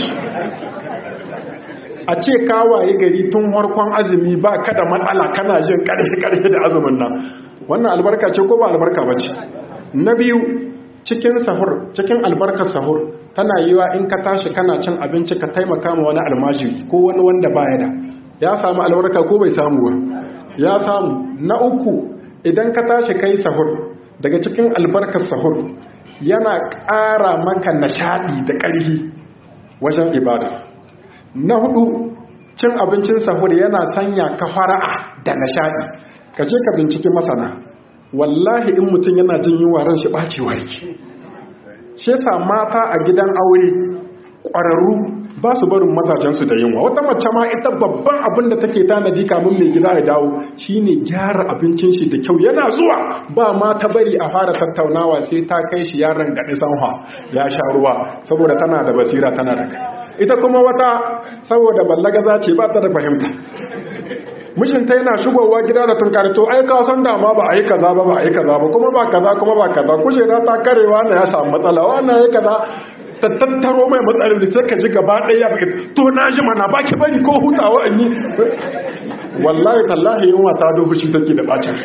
a ce kawaye gari tun harkon azumi ba kada matsala kana jin karfe-karfe da azumin nan wannan albarka ce ko ba albarka ba ce na biyu cikin sahur cikin albarkar sahur tana yiwa in ka tashi kana cin abinci ka taimaka ma wani almajiri ko wani wanda baya da ya samu albarka ko bai samu ba ya samu na uku idan ka tashi kai sahur daga cikin albarkar sahur yana ƙara maka nishaɗi da ƙarfi wajen ibada na hudu cin abincin sahur yana sanya ka fara'a da nishadi ka je ka binciki masana wallahi in mutum yana jin yunwa ran shi bacewa yake shi yasa mata a gidan aure ƙwararru ba su barin mazajensu da yunwa wata mace ma ita babban abin da take tanadi kamun mai gida ya dawo shine gyara abincin shi da kyau yana zuwa ba ma ta bari a fara tattaunawa sai ta kai shi yaron gaɗi sanwa ya sha ruwa saboda tana da basira tana da kai ita kuma wata saboda ballagaza ce ba ta da fahimta mijinta yana shigowa gida da tunkari to ai ka san dama ba a yi kaza ba ba a yi kaza ba kuma ba kaza kuma ba kaza kujera ta karewa na ya samu matsala wannan ya kaza ta tattaro mai matsalar da sai ka ji gaba ɗaya ya to na ji mana ba ki bari ko hutawa in yi wallahi tallahi yunwa ta dogo shi take da bacin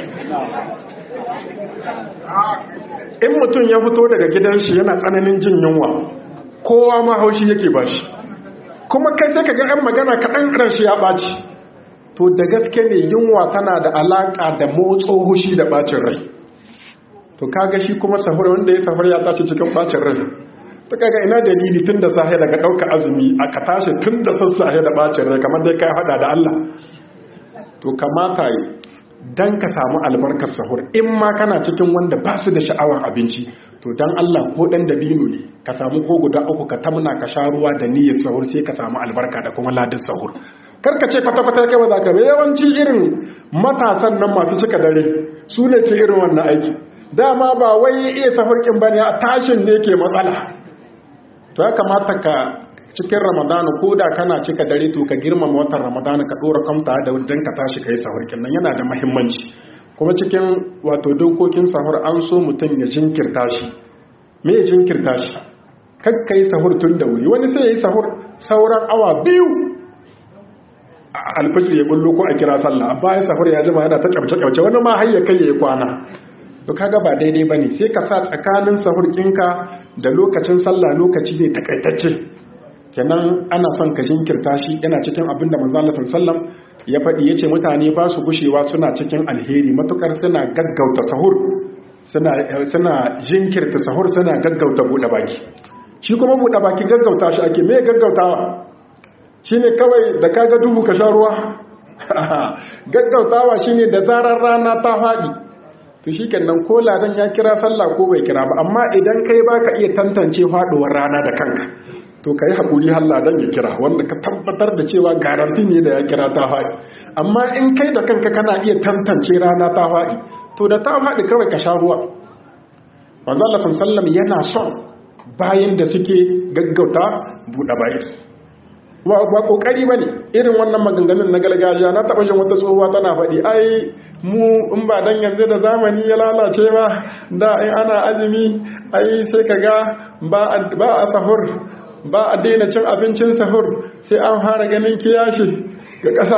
in mutum ya fito daga gidan shi yana tsananin jin yunwa kowa ma haushi yake ba shi kuma kai sai ka ga 'yan magana kaɗan ran shi ya ɓaci to da gaske ne yunwa tana da alaƙa da motso hushi da ɓacin rai to kaga shi kuma sahur wanda ya sahur ya tashi cikin ɓacin rai ta kaga ina dalili tun da sahe daga ɗauka azumi a ka tashi tun da sassahe da ɓacin rai kamar dai kai haɗa da Allah to kamata yi dan ka samu albarkar sahur in ma kana cikin wanda ba su da sha'awar abinci to dan Allah ko dan dabino ne ka samu ko guda uku ka tamna ka sha ruwa da niyyar sahur sai ka samu albarka da kuma ladan sahur karka ce kwata-kwata kai ba za ka yawanci irin matasan nan masu cika dare su ne ke irin wannan aiki dama ba wai iya sahurkin ba ne a tashin ne ke matsala to ya kamata ka cikin ramadana ko da kana cika dare to ka girmama watan ramadana ka dora kamta da wajen ka tashi ka yi sahurkin nan yana da mahimmanci kuma cikin wato dokokin sahur an so mutum ya jinkirta shi me ya jinkirta shi kakka yi sahur tun da wuri wani sai ya yi sahur sauran awa biyu alfajir ya bullo ko a kira sallah bayan safar ya jima yana ta kyauce kyauce wani ma har ya kai ya kwana to kaga ba daidai bane sai ka sa tsakanin sahur kinka da lokacin sallah lokaci ne takaitacce kenan ana son ka jinkirta shi yana cikin abin da manzo Allah sallallahu ya faɗi yace mutane ba su gushewa suna cikin alheri matukar suna gaggauta sahur suna suna jinkirta sahur suna gaggauta bude baki shi kuma bude baki gaggauta shi ake me gaggautawa shi ne kawai da kaga duhu ka sha ruwa gaggautawa shi ne da zarar rana ta faɗi to shi kenan ko ladan ya kira sallah ko bai kira ba amma idan kai ba ka iya tantance faɗuwar rana da kanka to ka yi haƙuri har ladan ya kira wanda ka tabbatar da cewa garanti ne da ya kira ta faɗi amma in kai da kanka kana iya tantance rana ta faɗi to da ta faɗi kawai ka sha ruwa wanzu Allah sallam yana son bayan da suke gaggauta buɗe bayan ba kokari bane irin wannan maganganun na gargajiya na taba jin wata tsohuwa tana faɗi ai mu in ba dan yanzu da zamani ya lalace ba da in ana azumi ai sai kaga ba ba a sahur ba a daina cin abincin sahur sai an fara ganin kiyashi ga ƙasa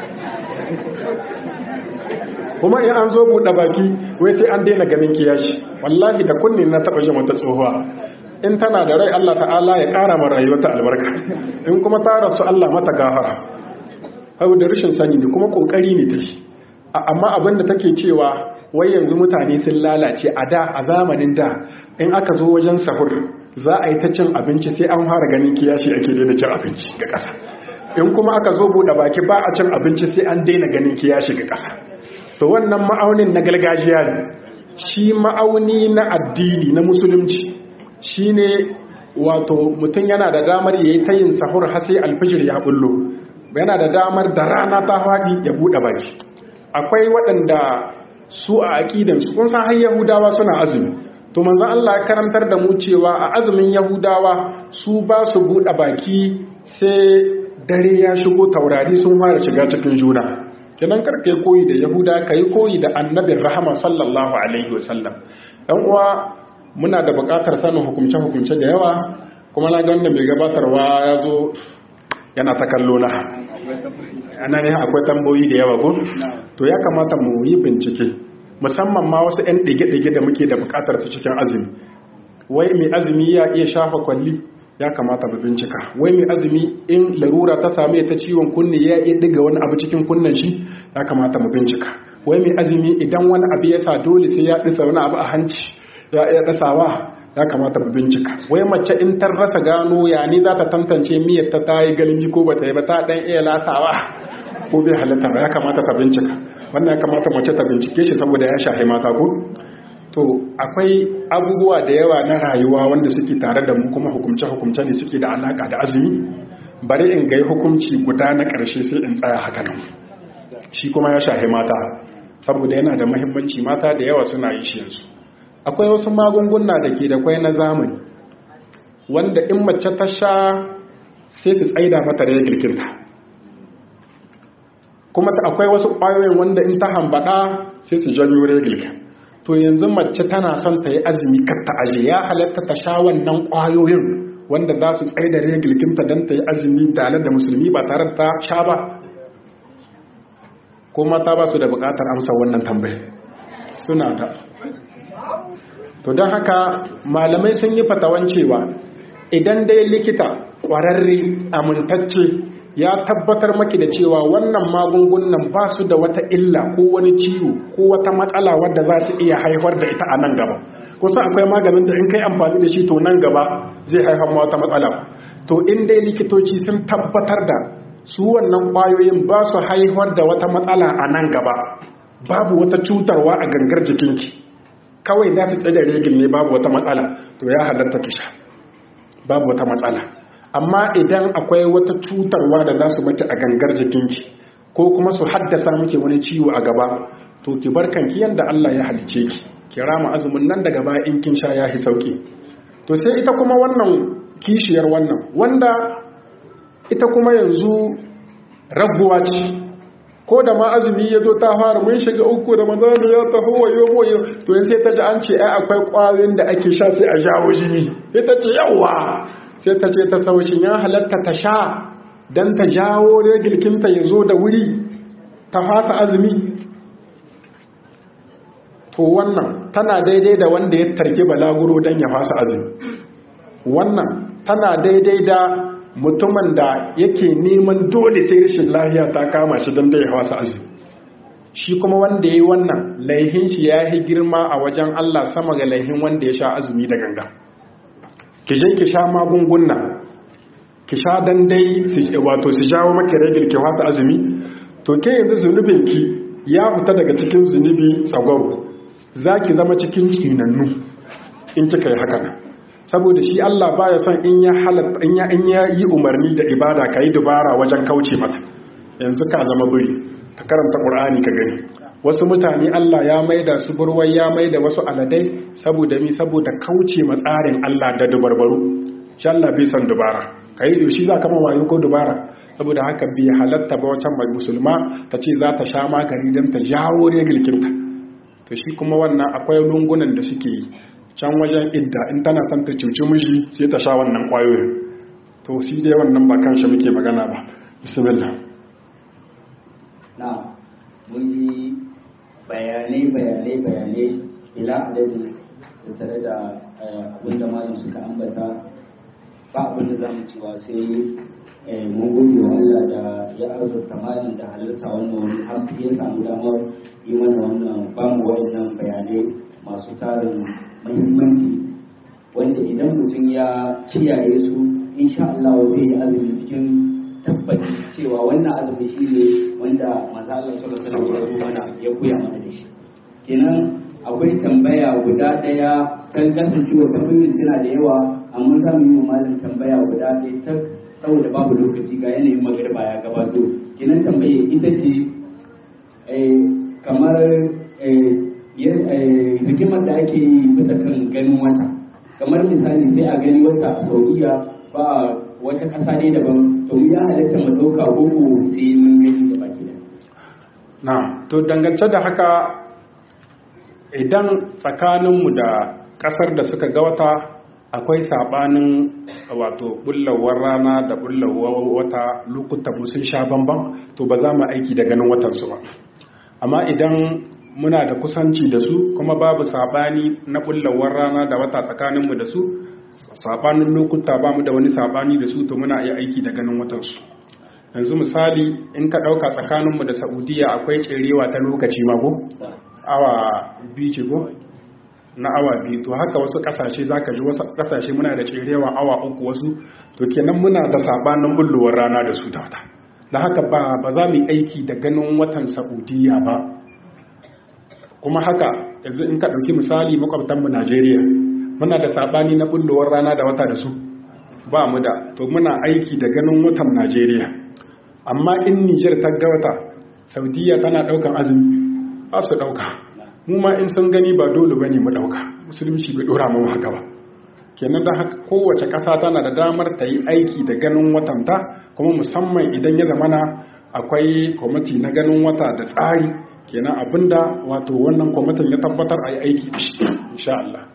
kuma in an zo buɗe baki wai sai an daina ganin kiyashi wallahi da kunni na taba jin wata tsohuwa in tana da rai Allah ta'ala ya ƙara ma rayuwarta albarka in kuma ta rasu Allah mata gafara abu da rashin sani ne kuma ƙoƙari ne ta shi amma abinda take cewa wai yanzu mutane sun lalace a da a zamanin da in aka zo wajen sahur za a yi ta cin abinci sai an fara ganin kiyashi ake daina cin abinci ga ƙasa in kuma aka zo buɗe baki ba a cin abinci sai an daina ganin kiyashi ga ƙasa to wannan ma'aunin na gargajiya ne shi ma'auni na addini na musulunci shine wato mutum yana da damar yayi ta yin sahur har sai alfijir ya bullo yana da damar da rana ta faɗi ya buɗe baki akwai waɗanda su a aqidan su kun san har yahudawa suna azumi to manzon Allah ya karantar da mu cewa a azumin yahudawa su ba su buɗe baki sai dare ya shigo taurari sun fara shiga cikin juna kenan karka yi koyi da yahuda ka yi koyi da annabin rahama sallallahu alaihi wasallam ɗan uwa muna da buƙatar sanin hukumce-hukumce da yawa kuma na ganda mai gabatarwa ya zo yana ta kallo na ana ne akwai tamboyi da yawa ko to ya kamata mu yi bincike musamman ma wasu 'yan ɗige-ɗige da muke da buƙatar su cikin azumi wai mai azumi ya iya shafa kwalli ya kamata mu bincika wai mai azumi in larura ta same ta ciwon kunne ya iya diga wani abu cikin kunnen shi ya kamata mu bincika wai mai azumi idan wani abu ya sa dole sai ya disa wani abu a hanci ya iya dasawa ya kamata mu bincika wai mace in ta rasa gano ya ni za ta tantance miyar ta ta yi galmi ko bata yi ba ta dan iya lasawa ko bai halatta ba ya kamata ta bincika wannan ya kamata mace ta bincike shi saboda ya shahi mata ko to akwai abubuwa da yawa na rayuwa wanda suke tare da mu kuma hukumce-hukumce ne suke da alaka da azumi bari in gai hukunci guda na ƙarshe sai in tsaya haka nan shi kuma ya shahi mata saboda yana da mahimmanci mata da yawa suna yi shi yanzu akwai wasu magunguna da ke da kwai na zamani wanda in mace ta sha sai su tsaida mata da ya girkinta kuma akwai wasu ƙwayoyin wanda in ta hambada sai su janyo regilka to yanzu mace tana son ta yi azumi kar ta aje ya halatta ta sha wannan ƙwayoyin wanda za su tsaye da regilkinta don ta yi azumi tare da musulmi ba tare da ta sha ba ko mata ba su da buƙatar amsa wannan tambayar suna da to don haka malamai sun yi fatawan cewa idan dai likita ƙwararre amintacce ya tabbatar maki da cewa wannan magungunan ba su da wata illa ko wani ciwo ko wata matsala wadda za su iya haifar da ita a nan gaba kusa akwai maganin da in kai amfani da shi to nan gaba zai haifar ma wata matsala to in dai likitoci sun tabbatar da su wannan ƙwayoyin ba su haifar da wata matsala a nan gaba babu wata cutarwa a gangar jikinki kawai za su tsaye regil ne babu wata matsala to ya halatta ki sha babu wata matsala amma idan akwai wata cutarwa da za su maki a gangar jikinki ko kuma su haddasa miki wani ciwo a gaba to ki bar kanki yanda Allah ya halice ki ki rama azumin nan daga baya in kin sha yahi sauki to sai ita kuma wannan kishiyar wannan wanda ita kuma yanzu rabuwa ce ko da ma azumi ya zo ta fara mun shiga uku da manzana ya taho wayo wayo to yanzu sai ta ji an ce ai akwai kwayoyin da ake sha sai a jawo jini sai ta ce yawa sai ta ce ta saucin ya halatta ta sha don ta jawo regilkinta ya zo da wuri ta fasa azumi to wannan tana daidai da wanda ya tarki balaguro don ya fasa azumi wannan tana daidai da mutumin da yake neman dole sai rashin lafiya ta kama shi don da ya fasa azumi shi kuma wanda ya yi wannan laihin shi ya yi girma a wajen Allah sama ga laihin wanda ya sha azumi da ganga. ki je ki sha magunguna ki sha dan dai wato su jawo maki ragil ki wata azumi to ke yanzu zunubin ki ya fita daga cikin zunubi tsagwaro za ki zama cikin tsinannu in kika yi haka saboda shi Allah baya son in ya halatta in ya in ya yi umarni da ibada kai dubara wajen kauce mata yanzu ka zama buri ta karanta Qur'ani ka gani wasu mutane Allah ya maida su burwai ya maida wasu aladai saboda mi saboda kauce matsarin Allah da dubarbaru shi Allah bai san dubara kai da shi za ka wayo ko dubara saboda haka bai halatta ba wancan mai musulma ta ce za ta sha magani don ta jawo regilkinta to shi kuma wannan akwai lungunan da suke yi can wajen idda in tana son ta cuci miji sai ta sha wannan kwayoyin to shi dai wannan ba kan shi muke magana ba bismillah na mun ji bayanai bayanai bayanai ila adadin da tare da abin da malam suka ambata ba abin da za mu cewa sai mun gode wa Allah da ya arzuta malam da halarta wannan wani har ya samu damar yi mana wannan ba mu waɗannan bayanai masu tarin muhimmanci wanda idan mutum ya kiyaye su insha Allah zai yi azumi cikin tabbaci cewa wannan azumi shi ne wanda manzo Allah sallallahu alaihi wasallam ya koya mana da shi kenan akwai tambaya guda daya kan kasancewa tambayoyin suna da yawa amma za mu yi malam tambaya guda ɗaya ta saboda babu lokaci ga yanayin magariba ya gabato kenan tambaye ita ce kamar hikimar da ake yi bisa kan ganin wata kamar misali sai a gani wata a saudiya ba wata ƙasa ne daban to ya halatta mu ɗauka koko sai mun gani da baki da na to dangance da haka idan tsakaninmu da ƙasar da suka ga wata akwai sabanin wato bullawar rana da bullawar wata lokuta sun sha bamban to ba za mu aiki da ganin watansu ba amma idan muna da kusanci da su kuma babu sabani na bullawar rana da wata tsakaninmu da su sabanin lokuta ba mu da wani sabani da su to muna iya aiki da ganin watansu yanzu misali in ka ɗauka tsakaninmu da saudiya akwai tserewa ta lokaci mago awa biyu ce ko na awa biyu to haka wasu kasashe za ka ji wasu kasashe muna da tserewa awa uku wasu to kenan muna da sabanin bullowar rana da su da wata da haka ba ba za mu yi aiki da ganin watan saudiya ba kuma haka yanzu in ka ɗauki misali makwabtanmu najeriya muna da sabani na bullowar rana da wata da su ba mu da to muna aiki da ganin watan najeriya amma in nijar ta ga wata saudiya tana daukan azumi ba su dauka mu ma in sun gani ba dole bane mu dauka musulunci bai dora mu haka ba kenan da haka kowace ƙasa tana da damar ta yi aiki da ganin watanta kuma musamman idan ya zamana akwai kwamiti na ganin wata da tsari kenan abinda wato wannan kwamitin ya tabbatar a yi aiki da shi insha Allah